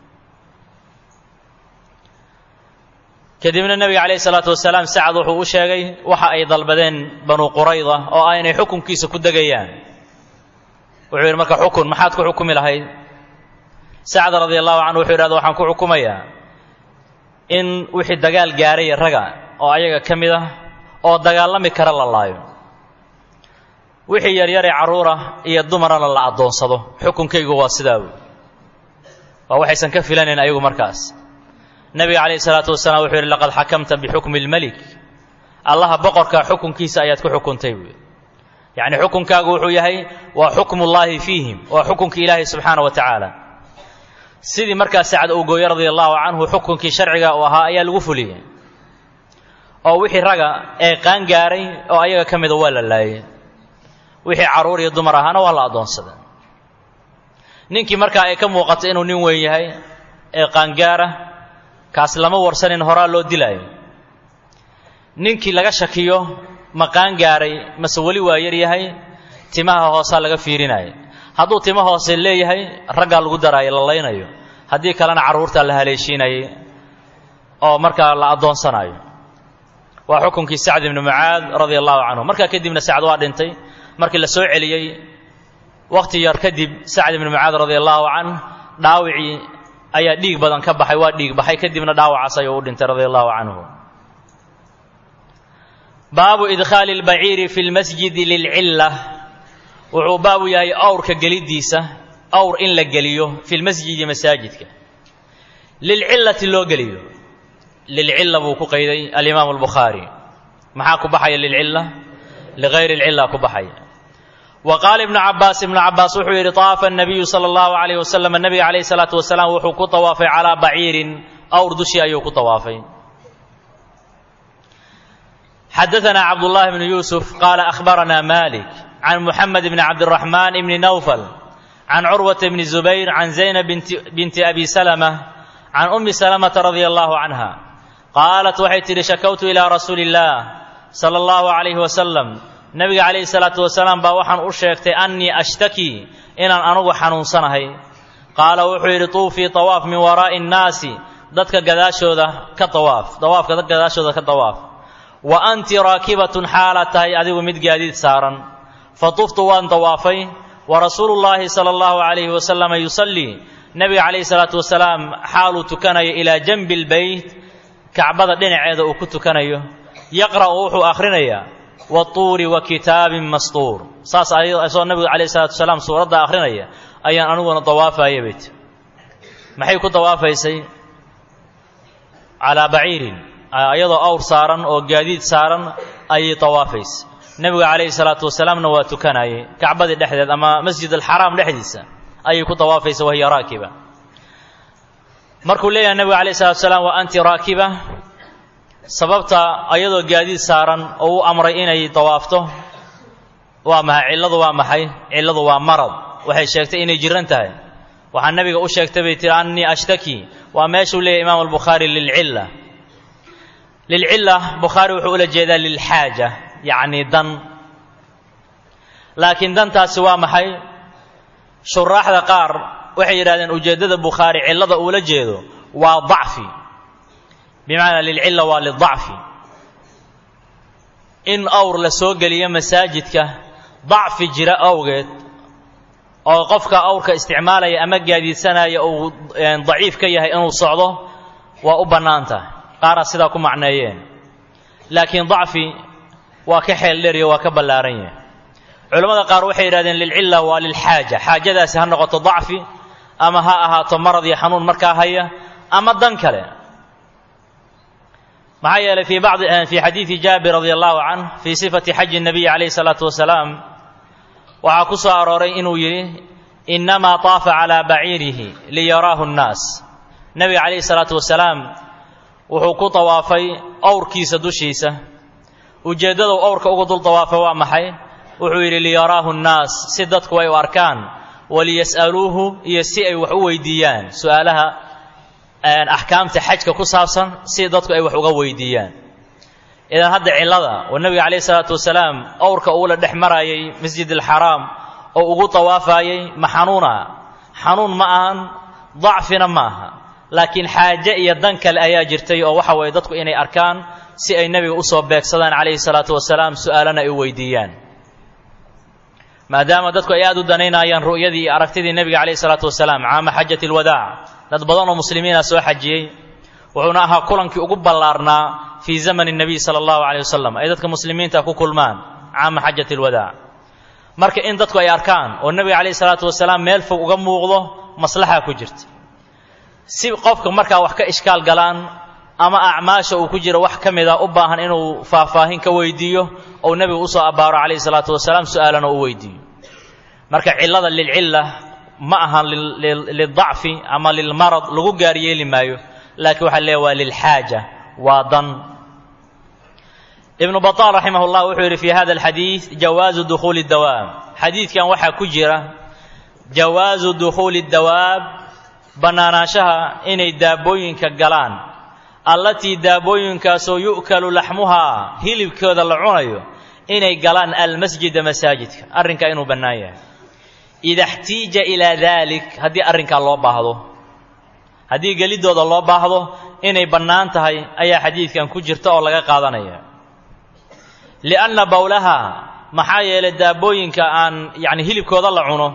kadibna nebiga calayhi salaatu wasalaam sacad wuxuu u sheegay waxa ay dalbadeen banu qurayda oo ah inay xukunkiisa ku degayaan wuxuu yidhi marka xukun maxaad ku xukumi lahayd sacad radia allahu canhu wuxuu yidhahda waxaan ku xukumayaa in wixii dagaal gaaraya raga oo ayaga ka mid ah oo dagaalami kara la laayo wixii yaryaree carruura iyo dumarana la addoonsado xukunkaygu waa sidaa wey waa waxaysan ka filanayn ayagu markaas nebiga calayhi salaatu wasalaam wuxuu yidhi laqad xakamta bixukmi lmelik allaha boqorka xukunkiisa ayaad ku xukuntay buui yacni xukunkaagu wuxuu yahay waa xukmullaahi fiihim waa xukunka ilaahay subxaana wa tacaala sidii markaa sacad uu gooye radia allahu canhu xukunkii sharciga uu ahaa ayaa lagu fuliyey oo wixii raga ee qaan gaaray oo ayaga ka mida waa la laayay wixii carruur iyo dumar ahaana waa la addoonsaday ninkii markaa ay ka muuqato inuu nin weyn yahay ee qaangaara kaas lama warsanin horaa loo dilaayo ninkii laga shakiyo ma qaan gaaray mase weli waa yar yahay timaha hoosaa laga fiirinaya hadduu timo hoose leeyahay raggaa lagu daraayo la laynayo haddii kalena carruurtaa la haleeshiinayay oo markaa la addoonsanayo waa xukunkii sacd ibnu mucaad radia allahu canhu markaa kadibna sacd waa dhintay markii la soo celiyey wakhti yar kadib sacd ibnu mucaad radia allahu canh dhaawicii ayaa dhiig badan ka baxay waa dhiig baxay kadibna dhaawacaas ayuu u dhintay radia allahu canhu baabu idkhaali اlbaciiri fi lmasjidi lilcilla wuxuu baabu yahay awrka geliddiisa awr in la geliyo fi lmasjidi masaajidka lilcillati loo geliyo lilcilla buu ku qayday alimaamu albukhaari maxaa ku baxaya lilcilla ligayri lcilla ku baxaya wa qaala ibnu cabaas ibnu cabaas wuxuu yidhi طaafa الnabiyu salى اllahu عalayh wasalam nabiga calayh الsalaatu wasalaam wuxuu ku tawaafay calaa baciirin awr dushii ayuu ku tawaafay xadaثna cabdullahi bnu yuusuf qaala akhbarana malik can muxamed bni cabdiraxmaan bni nawfal can curwata bni zubayr can zaynab binti abi salama can umi salamata radia allahu canha qaalat waxay tidhi shakawtu ilaa rasuuli اllah sala allahu calayhi wasalam nabiga calayhi salaatu wasalaam baa waxaan u sheegtay annii ashtaki inaan anugu xanuunsanahay qaala wuxuu yidhi tuufii tawaaf min waraa'i nnaasi dadka gadaashooda ka tawaaf dawaafka dadka gadaashooda ka tawaaf wa anti raakibatun xaalaad tahay adigu mid gaadiid saaran fa tuftu waan tawaafay wa rasuulu llaahi sala allahu calayhi wasalama yusallii nabiga calayhi salaatu wasalaam xaaluu tukanayo ilaa janbi lbeyt kacbada dhinaceeda uu ku tukanayo yaqra'u wuxuu akhrinayaa watuuri wa kitaabin mastuur saas asoo nabigu calayhi salaatu wasalaam suuradda akhrinaya ayaan aniguna dawaafaya bayt maxay ku dawaafaysay calaa baciirin iyadoo awr saaran oo gaadiid saaran ayay dawaafaysay nebigu calayhi salaatu wasalaamna waa tukanayay kacbadii dhexdeed ama masjid alxaraam dhexdiisa ayay ku dawaafaysa wahiya raakiba markuu leeyahay nebigu calayhi salatu wasalaam wa anti raakiba sababta ayadoo gaadiid saaran oo u amray inay dawaafto waa maxay cilladu waa maxay cilladu waa marad waxay sheegtay inay jiran tahay waxaa nebiga u sheegtay bay tihi annii ashtaki waa meeshuu leeyahy imaamu albukhaari lilcilla lilcilla bukhaari wuxuu ula jeedaa lilxaaja yacni dan laakiin dantaasi waa maxay shuraaxda qaar waxay yidhahdeen ujeeddada bukhaari cillada uula jeedo waa dacfi bimacnaa lilcilla waa lidacfi in awr la soo geliyo masaajidka dacfi jira awgeed oo qofka awrka isticmaalaya ama gaadiidsanaya uu daciif ka yahay inuu socdo waa u bannaan tahay qaaraa sidaa ku macneeyeen laakiin dacfi waa ka xeel dheeriyo waa ka ballaaran yahay culammada qaar waxay yidhahdeen lilcilla waa lilxaaja xaajadaasi ha noqoto dacfi ama ha ahaato marad iyo xanuun markaa haya ama dan kale maxaa yeelay fii bacdi fii xadiidi jaabir radi allahu canh fii sifati xaji الnabiyi calayhi الsalaatu wasalaam waxaa ku soo arooray inuu yidhi innamaa طaafa calaa baciirihi liyaraahu الnaas nebiga calayhi الsalaatu wasalaam wuxuu ku tawaafay owrkiisa dushiisa ujeeddadu owrka ugu dul tawaafay waa maxay wuxuu yidhi liyaraahu الnaas si dadku ay u arkaan waliyas'aluuhu iyo si ay wax u weydiiyaan su'aalaha axkaamta xajka ku saabsan si dadku ay wax uga weydiiyaan idan hadda cillada oo nebiga calayhi salaatu wasalaam owrka uula dhex marayay masjid alxaraam oo ugu tawaafayay ma xanuuna xanuun ma ahan dacfina ma aha laakiin xaaje iyo dan kale ayaa jirtay oo waxa weeye dadku inay arkaan si ay nebiga usoo beegsadaan calayhi salaatu wasalaam su'aalana ay u weydiiyaan maadaama dadku ay aad u danaynayaan ru'yadii iyo aragtidii nebiga calayhi salaatu wasalaam caama xajati alwadaac dad badan oo muslimiina soo xajiyey wuxuuna ahaa kulankii ugu ballaarnaa fii zamani nebiy sala allahu calayh wasalam ay dadka muslimiinta ku kulmaan caama xajati alwadaac marka in dadku ay arkaan oo nebiga calayhi salaatu wasalaam meel fog uga muuqdo maslaxa ku jirta si qofka markaa wax ka ishkaal galaan ama acmaasha uu ku jiro wax ka mida u baahan inuu faahfaahin ka weydiiyo ou nebigu usoo abbaaro calayhi salaatu wasalaam su'aalana u weydiiyo marka cillada lilcilla ma ahan lildacfi ama lilmarad lagu gaar yeeli maayo laakiin waxaa leeya waa lilxaaja waa dan ibnu baطal raximah اllah wuxuu yidhi fi hada alxadiid jawaazu dukhuuli dawaab xadiidkan waxaa ku jira jawaazu dukhuuli dawaab bannaanaanshaha inay daabooyinka galaan allatii daabooyinkaasoo yu'kalu laxmuhaa hilibkooda la cunayo inay galaan almasjida masaajidka arrinkaa inuu bannaan yahay ida xtiija ilaa daalik haddii arrinkaa loo baahdo haddii geliddooda loo baahdo inay bannaan tahay ayaa xadiidkan ku jirta oo laga qaadanaya lianna bowlaha maxaa yeelay daabooyinka aan yacni hilibkooda la cuno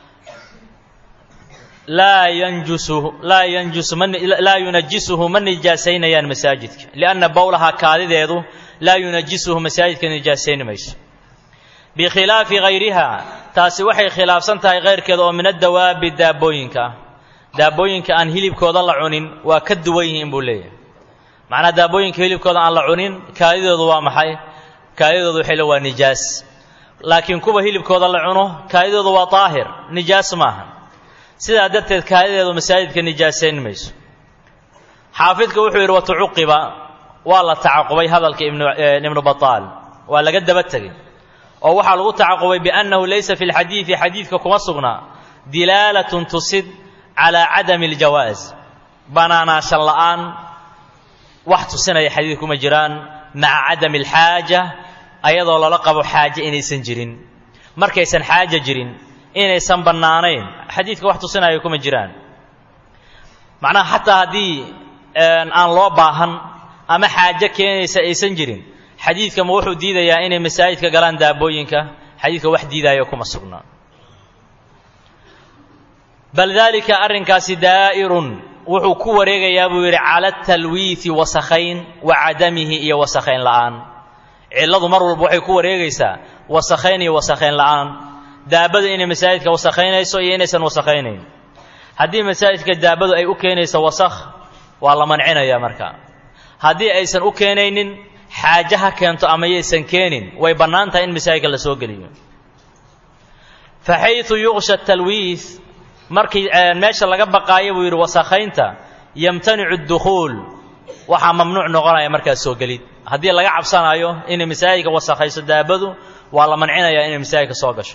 laa yanjusu laa yanjusu ma laa yunajisuhu ma nijaasaynayaan masaajidka lianna bowlaha kaadideedu laa yunajisuhu masaajidka nijaasayni mayso bikhilaafi hayriha taasi waxay khilaafsan tahay kayrkeeda oo min addawaabi daabooyinka ah daabooyinka aan hilibkooda la cunin waa ka duwan yihiin buu leeyahay macnaa daabooyinka hilibkooda aan la cunin kaadidoodu waa maxay kaadidoodu waxay le waa nijaas laakiin kuwa hilibkooda la cuno kaadidooda waa daahir nijaas maaha sidaa darteed kaadideedu masaajidka nijaasayn mayso xaafidka wuxuu yidhi watucuqiba waa la tacaqubay hadalka ibnu bataal waa laga daba tegey oo waxaa lagu tacaqubay biannahu laysa fi lxadiidi xadiidka kuma sugnaa dilaalatun tusid calaa cadami aljawaas banaanaashan la'aan wax tusinaya xadiid kuma jiraan maca cadami alxaaja ayadoo lala qabo xaaje inaysan jirin markaysan xaaja jirin inaysan bannaanayn xadiidka wax tusinaya kuma jiraan macnaha xataa haddii aan loo baahan ama xaajo keenaysa aysan jirin xadiidka ma wuxuu diidayaa inay masaajidka galaan daabooyinka xadiidka wax diidaayo kuma sugnaa bal daalika arrinkaasi daa'irun wuxuu ku wareegayaa buu yidhi cala talwiihi wasakhayn wa cadamihi iyo wasakhayn la'aan cilladu mar walba waxay ku wareegaysaa wasakhayn iyo wasakhayn la'aan daabadu inay masaajidka wasakhaynayso iyo inaysan wasakhaynayn haddii masaajidka daabadu ay u keenayso wasakh waa la mancinayaa marka haddii aysan u keenaynin xaaje ha keento ama yaysan keenin way bannaan tahay in masaajidka la soo geliyo fa xayثu yuqsha talwiih markii meesha laga baqaayo buu yidhi wasakhaynta yamtanicu اdukhuul waxaa mamnuuc noqonaya markaas soo gelid haddii laga cabsanayo inay masaajidka wasakhayso daabadu waa la mancinayaa inay masaajidka soo gasho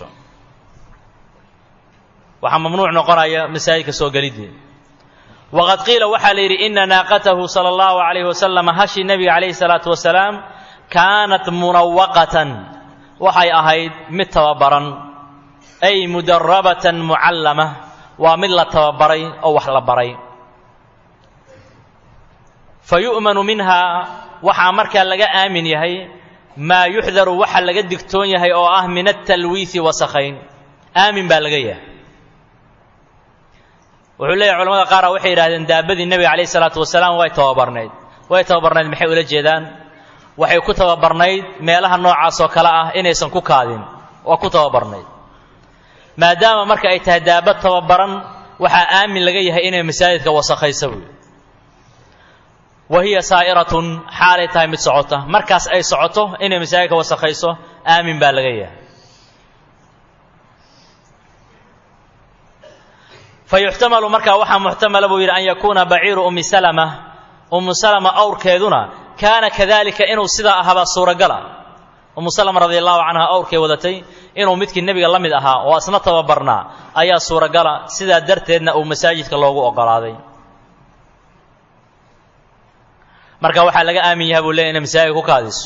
waxaa mamnuuc noqonaya masaajidka soo geliddii waqad qiila waxaa la yidhi ina naaqatahu sala allahu calayhi wasalam hashi nebiga calayhi salaatu wasalaam kaanat munawaqatan waxay ahayd mid tababaran ay mudarabatan mucallama waa mid la tababaray oo wax la baray fa yu'manu minhaa waxaa markaa laga aamin yahay maa yuxdaru waxa laga digtoon yahay oo ah min atalwiisi wasakhayn aamin baa laga yahay wuxuu leeyahy culamada qaara waxay yidhahdeen daabadii nebiga calayhi salaatu wasalaam way tababarnayd way tababarnayd maxay ula jeedaan waxay ku tababarnayd meelaha noocaas oo kale ah inaysan ku kaadin waa ku tababarnayd maadaama marka ay tahay daabad tababaran waxaa aamin laga yahay inay masaajidka wasakhaysa buy wa hiya saa'iratun xaalay tahay mid socota markaas ay socoto inay masaajidka wasakhayso aamin baa laga yahay fayuxtamalu markaa waxaa muxtamala buu yidhi an yakuuna baciiru ummi salama ummu salama awrkeeduna kaana kadalika inuu sidaa ahaabaa suuragala ummu salama radi allahu canha awrkay wadatay inuu midkii nebiga la mid ahaa oo asna tababarnaa ayaa suuragala sidaa darteedna uu masaajidka loogu oggolaaday marka waxaa laga aamin yaha buu leey inay masaajidka ku kaadiso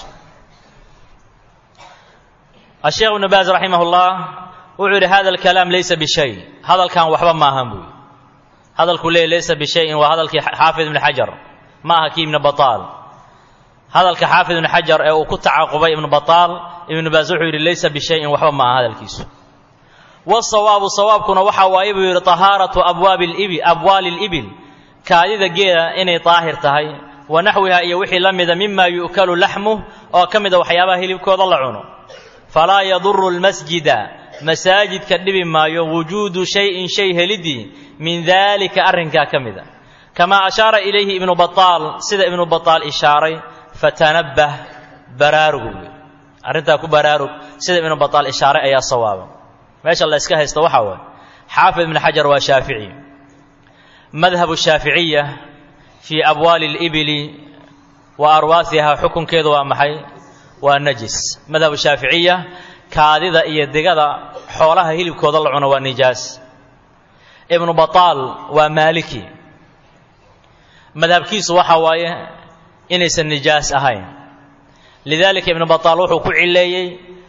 asheekh ibnu baaz raximah llah wuxuu yidhi hada alkalaam laysa bishay hadalkan waxba maahan buu yidhi hadalkuu leeyay laysa bishayin waa hadalkii xaafid ibni xajar ma aha kii ibnu bataal hadalka xaafid ibnu xajar ee uu ku tacaqubay ibnu bataal ibnu baas wuxuu yidhi laysa bishayin waxba ma aha hadalkiisu wasawaabu sawaabkuna waxa waaye buu yidhi tahaaratu abwaabi libil abwaali libil kaadida geela inay daahir tahay wa naxwiha iyo wixii la mida mima yu'kalu laxmuh oo ka mida waxyaabaha hilibkooda la cuno falaa yaduru lmasjida masaajidka dhibi maayo wujuudu shayin shay helidii min daalika arrinkaa ka mida kamaa ashaara ilayhi ibnu bataal sida ibnu bataal ishaaray fatanabbah baraarugu arrintaa ku baraarug sida ibnu bataal ishaaray ayaa sawaaba meesha la yska haysto waxaa waay xaafid ibnu xajar waa shaafici madhabu shaaficiya fii abwaali libili wa arwaasiha xukunkeedu waa maxay waa najis madhabu shaaficiya kaadida iyo digada xoolaha hilibkooda la cuno waa nijaas ibnu bataal waa maaliki madhabkiisu waxa waaye inaysan nijaas ahayn lidaalika ibnu bataal wuxuu ku cileeyey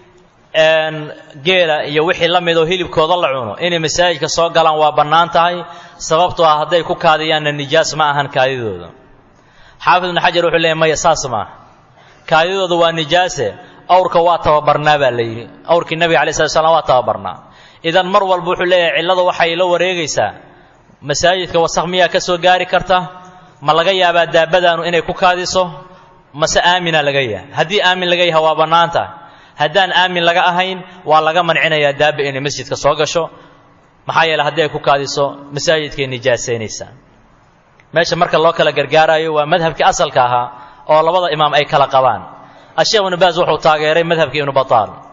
geela iyo wixii la midoo hilibkooda la cuno inay masaajidka soo galaan waa bannaan tahay sababtoo ah hadday ku kaadiyaanna nijaas ma ahan kaadidooda xaafid ibnu xajar wuxuu leeyay maya saas maaha kaadidooda waa nijaase awrka waa tababarnaa baa la yidhi awrkii nebiga alai slat slam waa tababarnaa idan mar walba wuxuu leeyahay cilladu waxay la wareegaysaa masaajidka wasakh miyaa ka soo gaari karta ma laga yaabaa daabadaanu inay ku kaadiso mase aamina laga yahay haddii aamin laga yaha waa bannaan tahay haddaan aamin laga ahayn waa laga mancinayaa daaba inay masjidka soo gasho maxaa yeele haddii ay ku kaadiso masaajidkay nijaasaynaysaa meesha marka loo kala gargaarayo waa madhabkii asalka ahaa oo labada imaam ay kala qabaan asheekh ibnu baas wuxuu taageeray madhabkii ibnu bataal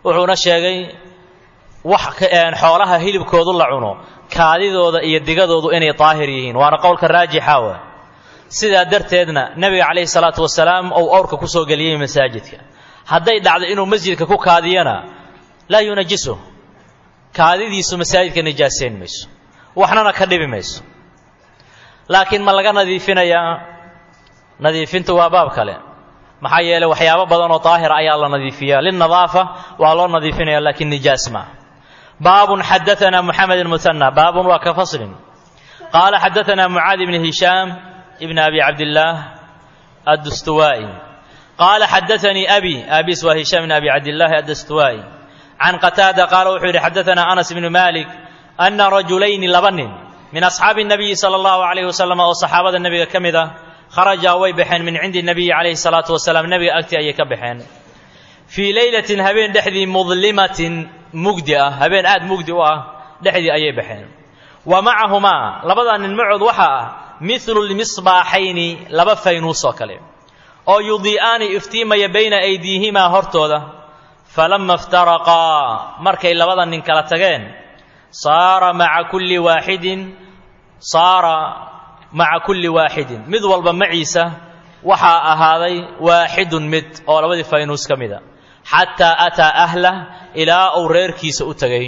wuxuuna sheegay wax xoolaha hilibkoodu la cuno kaadidooda iyo digadoodu inay daahir yihiin waana qowlka raajixa wa sidaa darteedna nebiga calayhi salaatu wasalaam ou owrka kusoo geliyey masaajidka hadday dhacdo inuu masjidka ku kaadiyana laa yunajisu kaadidiisu masaajidka nijaasayn mayso waxnana ka dhibi mayso laakiin ma laga nadiifinayaa nadiifintu waa baab kale maxaa yeeley waxyaabo badan oo daahira ayaa la nadiifiyaa linadaafa waa loo nadiifinaya laakiin nijaas maa baabun xadaanaa muxamed muana baabun waa ka faslin qaala xadaanaa mucaadi bni hishaam ibn abi cabdillaah addustuwaa'i qaala xadaanii abi abis waa hishaam ibn abi cabdillaahi addustuwaa'i can qataada qaala wuxuu yidhi xadaanaa anas ibnu malik ana rajulayni laba nin min asxaabi nabiyi sala allahu calayhi wasalam oo saxaabada nebiga ka mid ah kharajaa way baxeen min cindi nabiyi calayhi salaatu wasalaam nebiga agtii ayay ka baxeen fii leylatin habeen dhexdii mudlimatin mugdi ah habeen aad mugdi u ah dhexdii ayay baxeen wa macahumaa labadaa nin macood waxaa ah midlu lmisbaaxayni laba faynuus oo kale oo yudii'aani iftiimaya bayna aydiihimaa hortooda falama iftaraqaa markay labada nin kala tageen saara maca kulli waaxidin saara maca kulli waaxidin mid walba maciisa waxaa ahaaday waaxidun mid oo labadii faynuus ka mida xataa ataa ahlah ilaa uu reerkiisa u tegay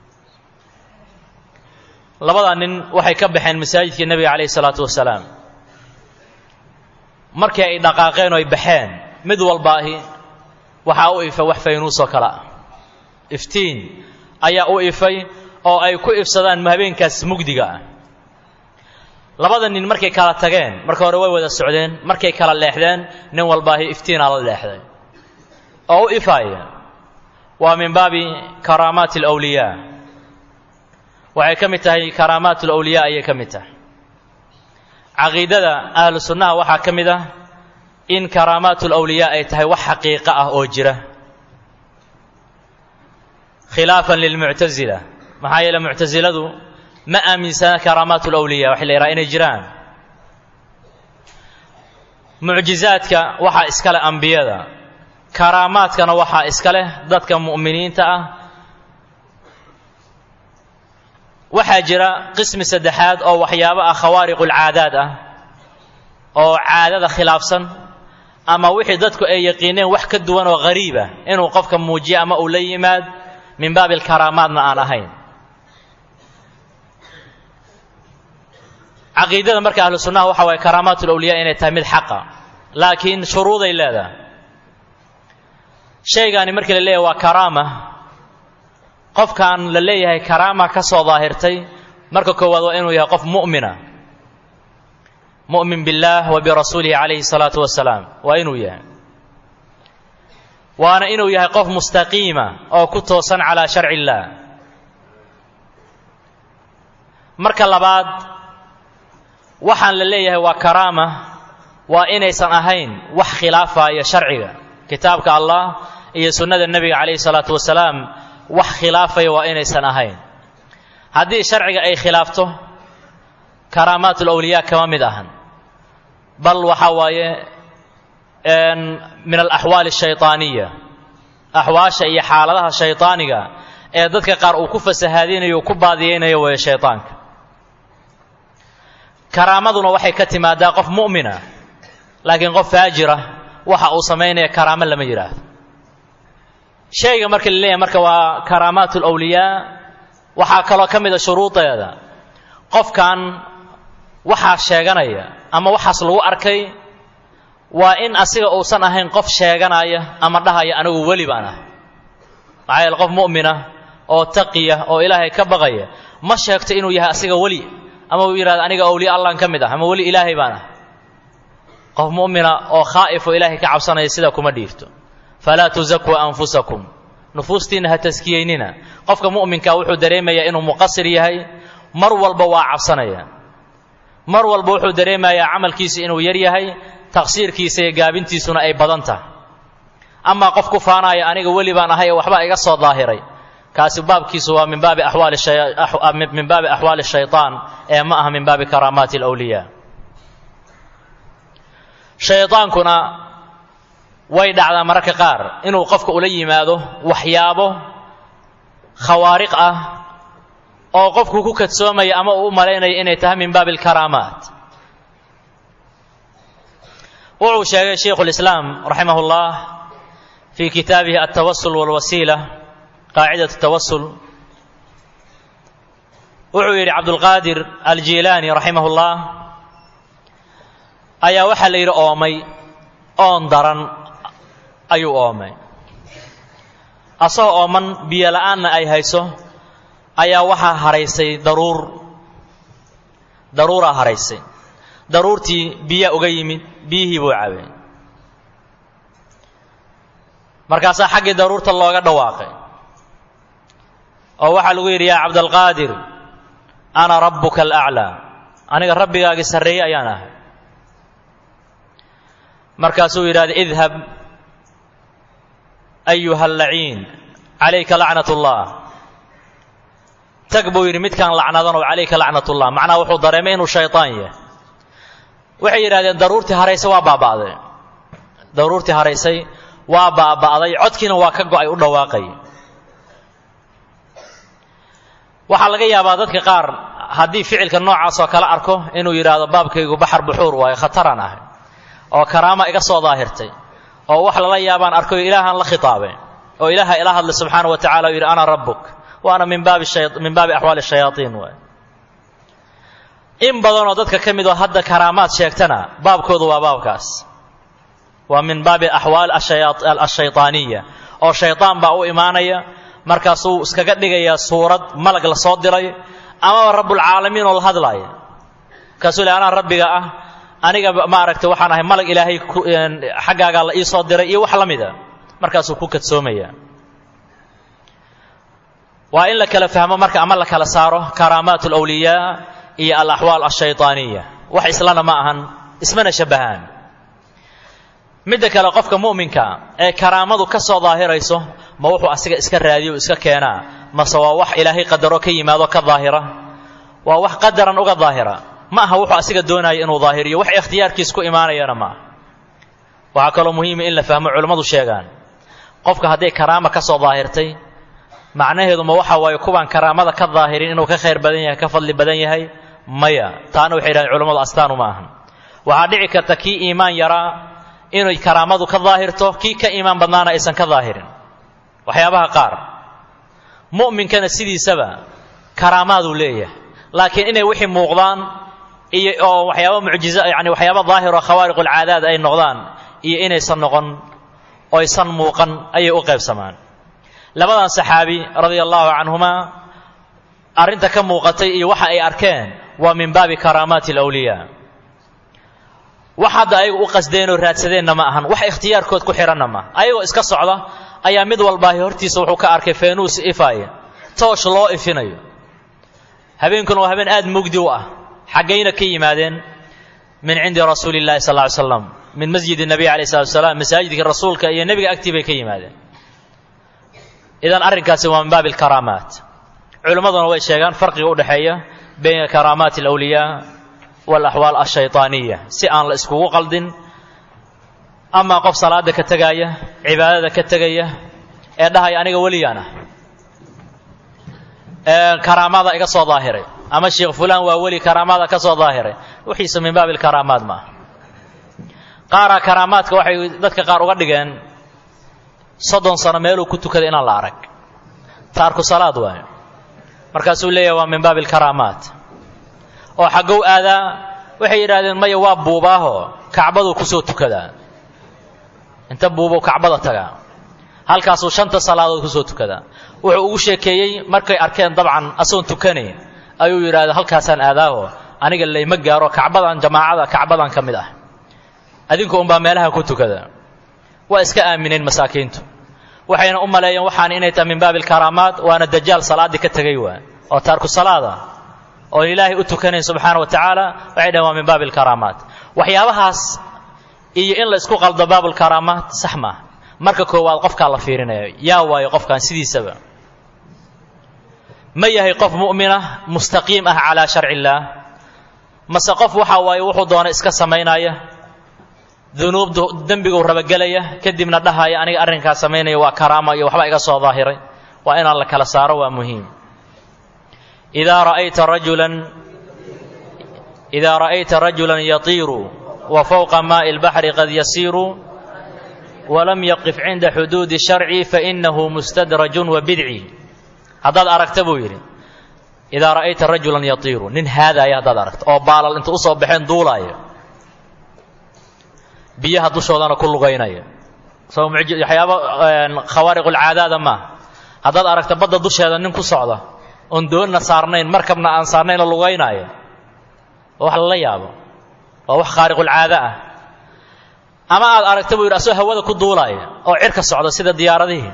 labadaa nin waxay ka baxeen masaajidkii nebiga calayhi salaatu wasalaam markii ay dhaqaaqeen oo ay baxeen mid walbaahi waxaa u ifay wax faynuusoo kale ah iftiin ayaa u ifay oo ay ku ifsadaan habeenkaas mugdiga ah labada nin markay kala tageen marka hore way wada socdeen markay kala leexdeen nin walbaahi iftiinaa la leexday oo u ifaaya waa min baabi karaamaati alawliyaa waxay ka mid tahay karaamaat alawliyaa ayay ka mid tahay caqiidada ahlu sunnaha waxaa ka mid ah in karaamaat alawliyaa ay tahay wax xaqiiqo ah oo jira khilaafan lilmuctasila maxaa yeele muctasiladu ma aaminsana karaamaat alawliya waxay la yidhaha inay jiraan mucjizaadka waxaa iska leh ambiyada karaamaadkana waxaa iska leh dadka mu'miniinta ah waxaa jira qismi saddexaad oo waxyaabo ah khawaariqulcaadaad ah oo caadada khilaafsan ama wixii dadku ay yaqiineen wax ka duwan oo ghariiba inuu qofka muujiyo ama uu la yimaad min baabi alkaraamaadna aan ahayn caqiidada marka ahlu sunnaha waxa waye karaamaat ulawliyaa inay tahay mid xaqa laakiin shuruuday leedahay shaygaani markii la leeyahay waa karaama qofkan la leeyahay karaama ka soo daahirtay marka koowaad waa inuu yahay qof mu'mina mu'min billaah wa birasuulihi calayhi salaatu wasalaam waa inuu yahay waana inuu yahay qof mustaqiima oo ku toosan calaa sharci illaah marka labaad waxaan la leeyahay waa karaama waa inaysan ahayn wax khilaafaya sharciga kitaabka allah iyo sunnada nebiga calayhi salaatu wasalaam wax khilaafaya waa inaysan ahayn haddii sharciga ay khilaafto karaamaat ulawliyaa kama mid ahan bal waxa waaye min alaxwaali ashayطaaniya axwaasha iyo xaaladaha shayطaaniga ee dadka qaar uu ku fasahaadinayo uu ku baadiyeynayo weeye shayطaanka karaamaduna waxay ka timaadaa qof mu'mina laakiin qof faajira waxa uu samaynaya karaamo lama yidhaahdo shayga marka la leeyahay marka waa karaamaat ulawliyaa waxaa kaloo ka mid a shuruudeeda qofkan waxaa sheeganaya ama waxaas lagu arkay waa in asiga uusan ahayn qof sheeganaya ama dhahaya anigu weli baan ah maxaa yeele qof mu'mina oo taqiya oo ilaahay ka baqaya ma sheegto inuu yahay asiga weli ama uu yidhahdo aniga awliya allan ka mid ah ama weli ilaahay baan ah qof mu'mina oo khaa'if oo ilaahay ka cabsanaya sidaa kuma dhiirto falaa tusakuu anfusakum nufuustiinna ha taskiyeynina qofka mu'minkaa wuxuu dareemayaa inuu muqasir yahay mar walba waa cabsanaya mar walba wuxuu dareemayaa camalkiisa inuu yar yahay taqsiirkiisa iyo gaabintiisuna ay badan tahay amaa qof ku faanaya aniga weli baan ahay ee waxba iga soo daahiray kaasi baabkiisu waa min baabi axwaali min baabi axwaali shayطaan ee ma aha min baabi karaamaati alawliyaa shaydaankuna way dhacdaa mararka qaar inuu qofka ula yimaado waxyaabo khawaariq ah oo qofku ku kadsoomaya ama uu u malaynaya inay tahay min baabi alkaraamaat wuxuu sheegay shaykhu lislaam raximah اllah fii kitaabihi altawasul walwasiila qaacidat tawasul wuxuu yidhi cabdulqaadir aljiilaani raximah اllah ayaa waxaa la yidhi oomay oon daran ayuu oomay asagoo ooman biyo la'aanna ay hayso ayaa waxaa haraysay daruur daruuraa haraysay daruurtii biyaa uga yimid biyihii buu cabay markaasaa xaggii daruurta looga dhawaaqay oo waxaa lagu yidhi yaa cabdalqaadir ana rabbuka alaclaa aniga rabbigaagii sarreeye ayaan ahay markaasuu yidhahda idhab ayuha allaciin calayka lacnat ullah tag buu yidhi midkaan lacnadanoo calayka lacnat ullah macnaha wuxuu dareemay inuu shaytaan yahay waxay yidhahdeen daruurtii haraysay waa baaba'day daruurtii haraysay waa baaba'day codkiina waa ka go'ay u dhawaaqay waxaa laga yaabaa dadka qaar haddii ficilka noocaas oo kale arko inuu yidhaahdo baabkaygu baxar buxuur waayo khataraan ahay oo karaama iga soo daahirtay oo wax lala yaabaan arkayo ilaahaan la khitaabay oo ilaaha ila hadlay subxaana wa tacala o yidhi ana rabbuk waana min baabi min baabi axwaali shayaaiin waay in badanoo dadka ka mid oo hadda karaamaad sheegtana baabkoodu waa baabkaas waa min baabi axwaal ashayطaaniya oo shayطaan baa u imaanaya markaasuu iskaga dhigayaa suurad malag la soo diray amaba rabbulcaalamiin oo la hadlaaya markaasuu le anaa rabbiga ah aniga maaragtay waxaan ahay malag ilaahay xaggaagaa la ii soo diray iyo wax la mida markaasuu ku kadsoomaya waa in la kala fahmo marka ama la kala saaro karaamaat alawliyaa iyo alaxwaal ashayطaaniya wax islana ma ahan ismana shabahaan midda kale qofka mu'minka ee karaamadu ka soo daahirayso ma wuxuu asiga iska raadiyo iska keenaa mase waa wax ilaahay qadaro ka yimaado ka daahira waa wax qadaran uga daahira ma aha wuxuu asiga doonaya inuu daahiriyo wax ikhtiyaarkiis ku imaanayana ma aha waxaa kaloo muhiima in la fahmo culimmadu sheegaan qofka hadday karaama ka soo daahirtay macnaheedu ma waxa waaye kuwaan karaamada ka daahirin inuu ka khayr badan yahay ka fadli badan yahay maya taana waxay yidhahdeen culimmadu astaanu ma ahan waxaa dhici karta kii iimaan yaraa inay karaamadu ka daahirto kii ka iimaan badnaana aysan ka daahirin waxyaabaha qaar mu'minkana sidiisaba karaamaaduu leeyahay laakiin inay wixii muuqdaan iyo oo waxyaaba mucjizo yani waxyaaba daahiroo khawaariq ulcaadaad ay noqdaan iyo inaysan noqon oysan muuqan ayay u qaybsamaan labadan saxaabi radia allahu canhumaa arrinta ka muuqatay iyo waxa ay arkeen waa min baabi karaamaati alawliyaa wax hadda ayagu u qasdeenoo raadsadeenna ma ahan wax ikhtiyaarkood ku xidhanna ma ayagoo iska socda ayaa mid walbaahi hortiisa wuxuu ka arkay feenuus ifaaya toosh loo ifinayo habeenkuna waa habeen aad mugdi u ah xaggayna ka yimaadeen min cindi rasuuli llahi sal ly slam min masjid nabiy alayh salatu salaam masaajidka rasuulka iyo nebiga agtii bay ka yimaadeen idan arrinkaasi waa min baabi alkaraamaat culimmaduna way sheegaan farqiga u dhexeeya bayna karaamaati alawliyaa walaxwaal ashayطaaniya si aan la iskugu qaldin amaa qof salaada ka tegaaya cibaadada ka tegaya ee dhahaya aniga weliyaan ah ee karaamada iga soo daahiray ama sheekh fulaan waa weli karaamada ka soo daahiray wixiisa min baabi alkaraamaat ma aha qaaraa karaamaadka waxay dadka qaar uga dhigeen soddon sano meeluu ku tukaday inaan la arag taarku salaad waayo markaasuu leeyahay waa min baabi alkaraamaat oo xaggow aadaa waxay yidhahdeen maya waa buubaaho kacbaduu kusoo tukadaa inta buubow kacbada tagaa halkaasuu shanta salaadood kusoo tukadaa wuxuu ugu sheekeeyey markay arkeen dabcan asagoon tukanayn ayuu yidhahda halkaasaan aadaaho aniga layma gaaro kacbadan jamaacada kacbadan ka mid ah adinku unbaa meelaha ku tukada waa iska aamineen masaakiintu waxayna u maleeyeen waxaan inay tahay min baabi alkaraamaat waana dajaal salaaddii ka tegay waa oo taarku salaada oo ilaahay u tukanayn subxaana wa tacaala waxay dhaheen waa min baabi alkaraamaat waxyaabahaas iyo in la isku qaldo baabulkaraamaat sax maaha marka koowaad qofkaa la fiirinaya yaa waayo qofkan sidiisaba ma yahay qof mu'minah mustaqiim ah calaa sharci illaah mase qof waxa waaye wuxuu doona iska samaynaya dunuubdu dembiguu rabagelaya kadibna dhahaya aniga arrinkaas samaynaya waa karaama iyo waxba iga soo daahiray waa inaan la kala saaro waa muhiim idaa ra'ayta rajulan idaa ra'ayta rajulan yatiiru wa fowqa maa'i اlbaxri qad yasiiru walam yaqif cinda xuduudi sharci fainahu mustadrajun wa bidci haddaad aragta buu yidhi idaa ra'ayta rajulan yatiiru nin haadaaya haddaad aragto oo baalal inta usoo baxeen duulaaya biyaha dushoodana ku lugaynaya soo waxyaaba khawaariqulcaadaada maaha haddaad aragta badda dusheeda nin ku socda oon doonna saarnayn markabna aan saarnayn oo lugaynaayo waa wax lala yaabo waa wax khaariqulcaada ah ama aad aragta buu yidhi asoo hawada ku duulaaya oo cirka socda sida diyaaradihii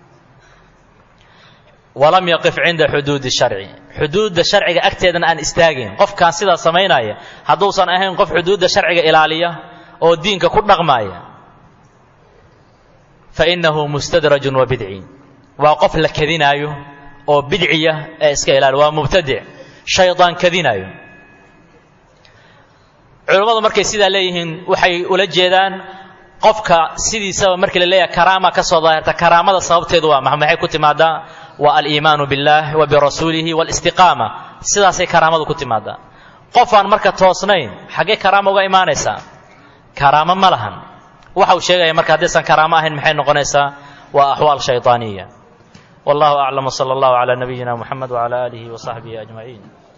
walam yaqif cinda xuduudi sharci xuduudda sharciga agteedana aan istaagayn qofkaan sidaa samaynaya hadduusan ahayn qof xuduudda sharciga ilaaliya oo diinka ku dhaqmaaya fa innahu mustadrajun wa bidci waa qof la kadinaayo oo bidciya ee iska ilaali waa mubtadic shaydaan kadinaayo culammadu markay sidaa leeyihiin waxay ula jeedaan qofka sidiisaba markii la leeyahay karaama ka soo daahirta karaamada sababteedu waa maxa maxay ku timaadaa waa aliimaanu biاllah wa birasuulihi wاlistiqaama sidaasay karaamadu ku timaadaa qofaan marka toosnayn xaggee karaama uga imaanaysaa karaamo ma lahan waxa uu sheegaya marka haddaysan karaamo ahayn maxay noqonaysaa waa axwaal shayطaaniya wallahu aclam wsala allahu calaa nabiyina muxamed wcala aalihi wasaxbihi ajmaciin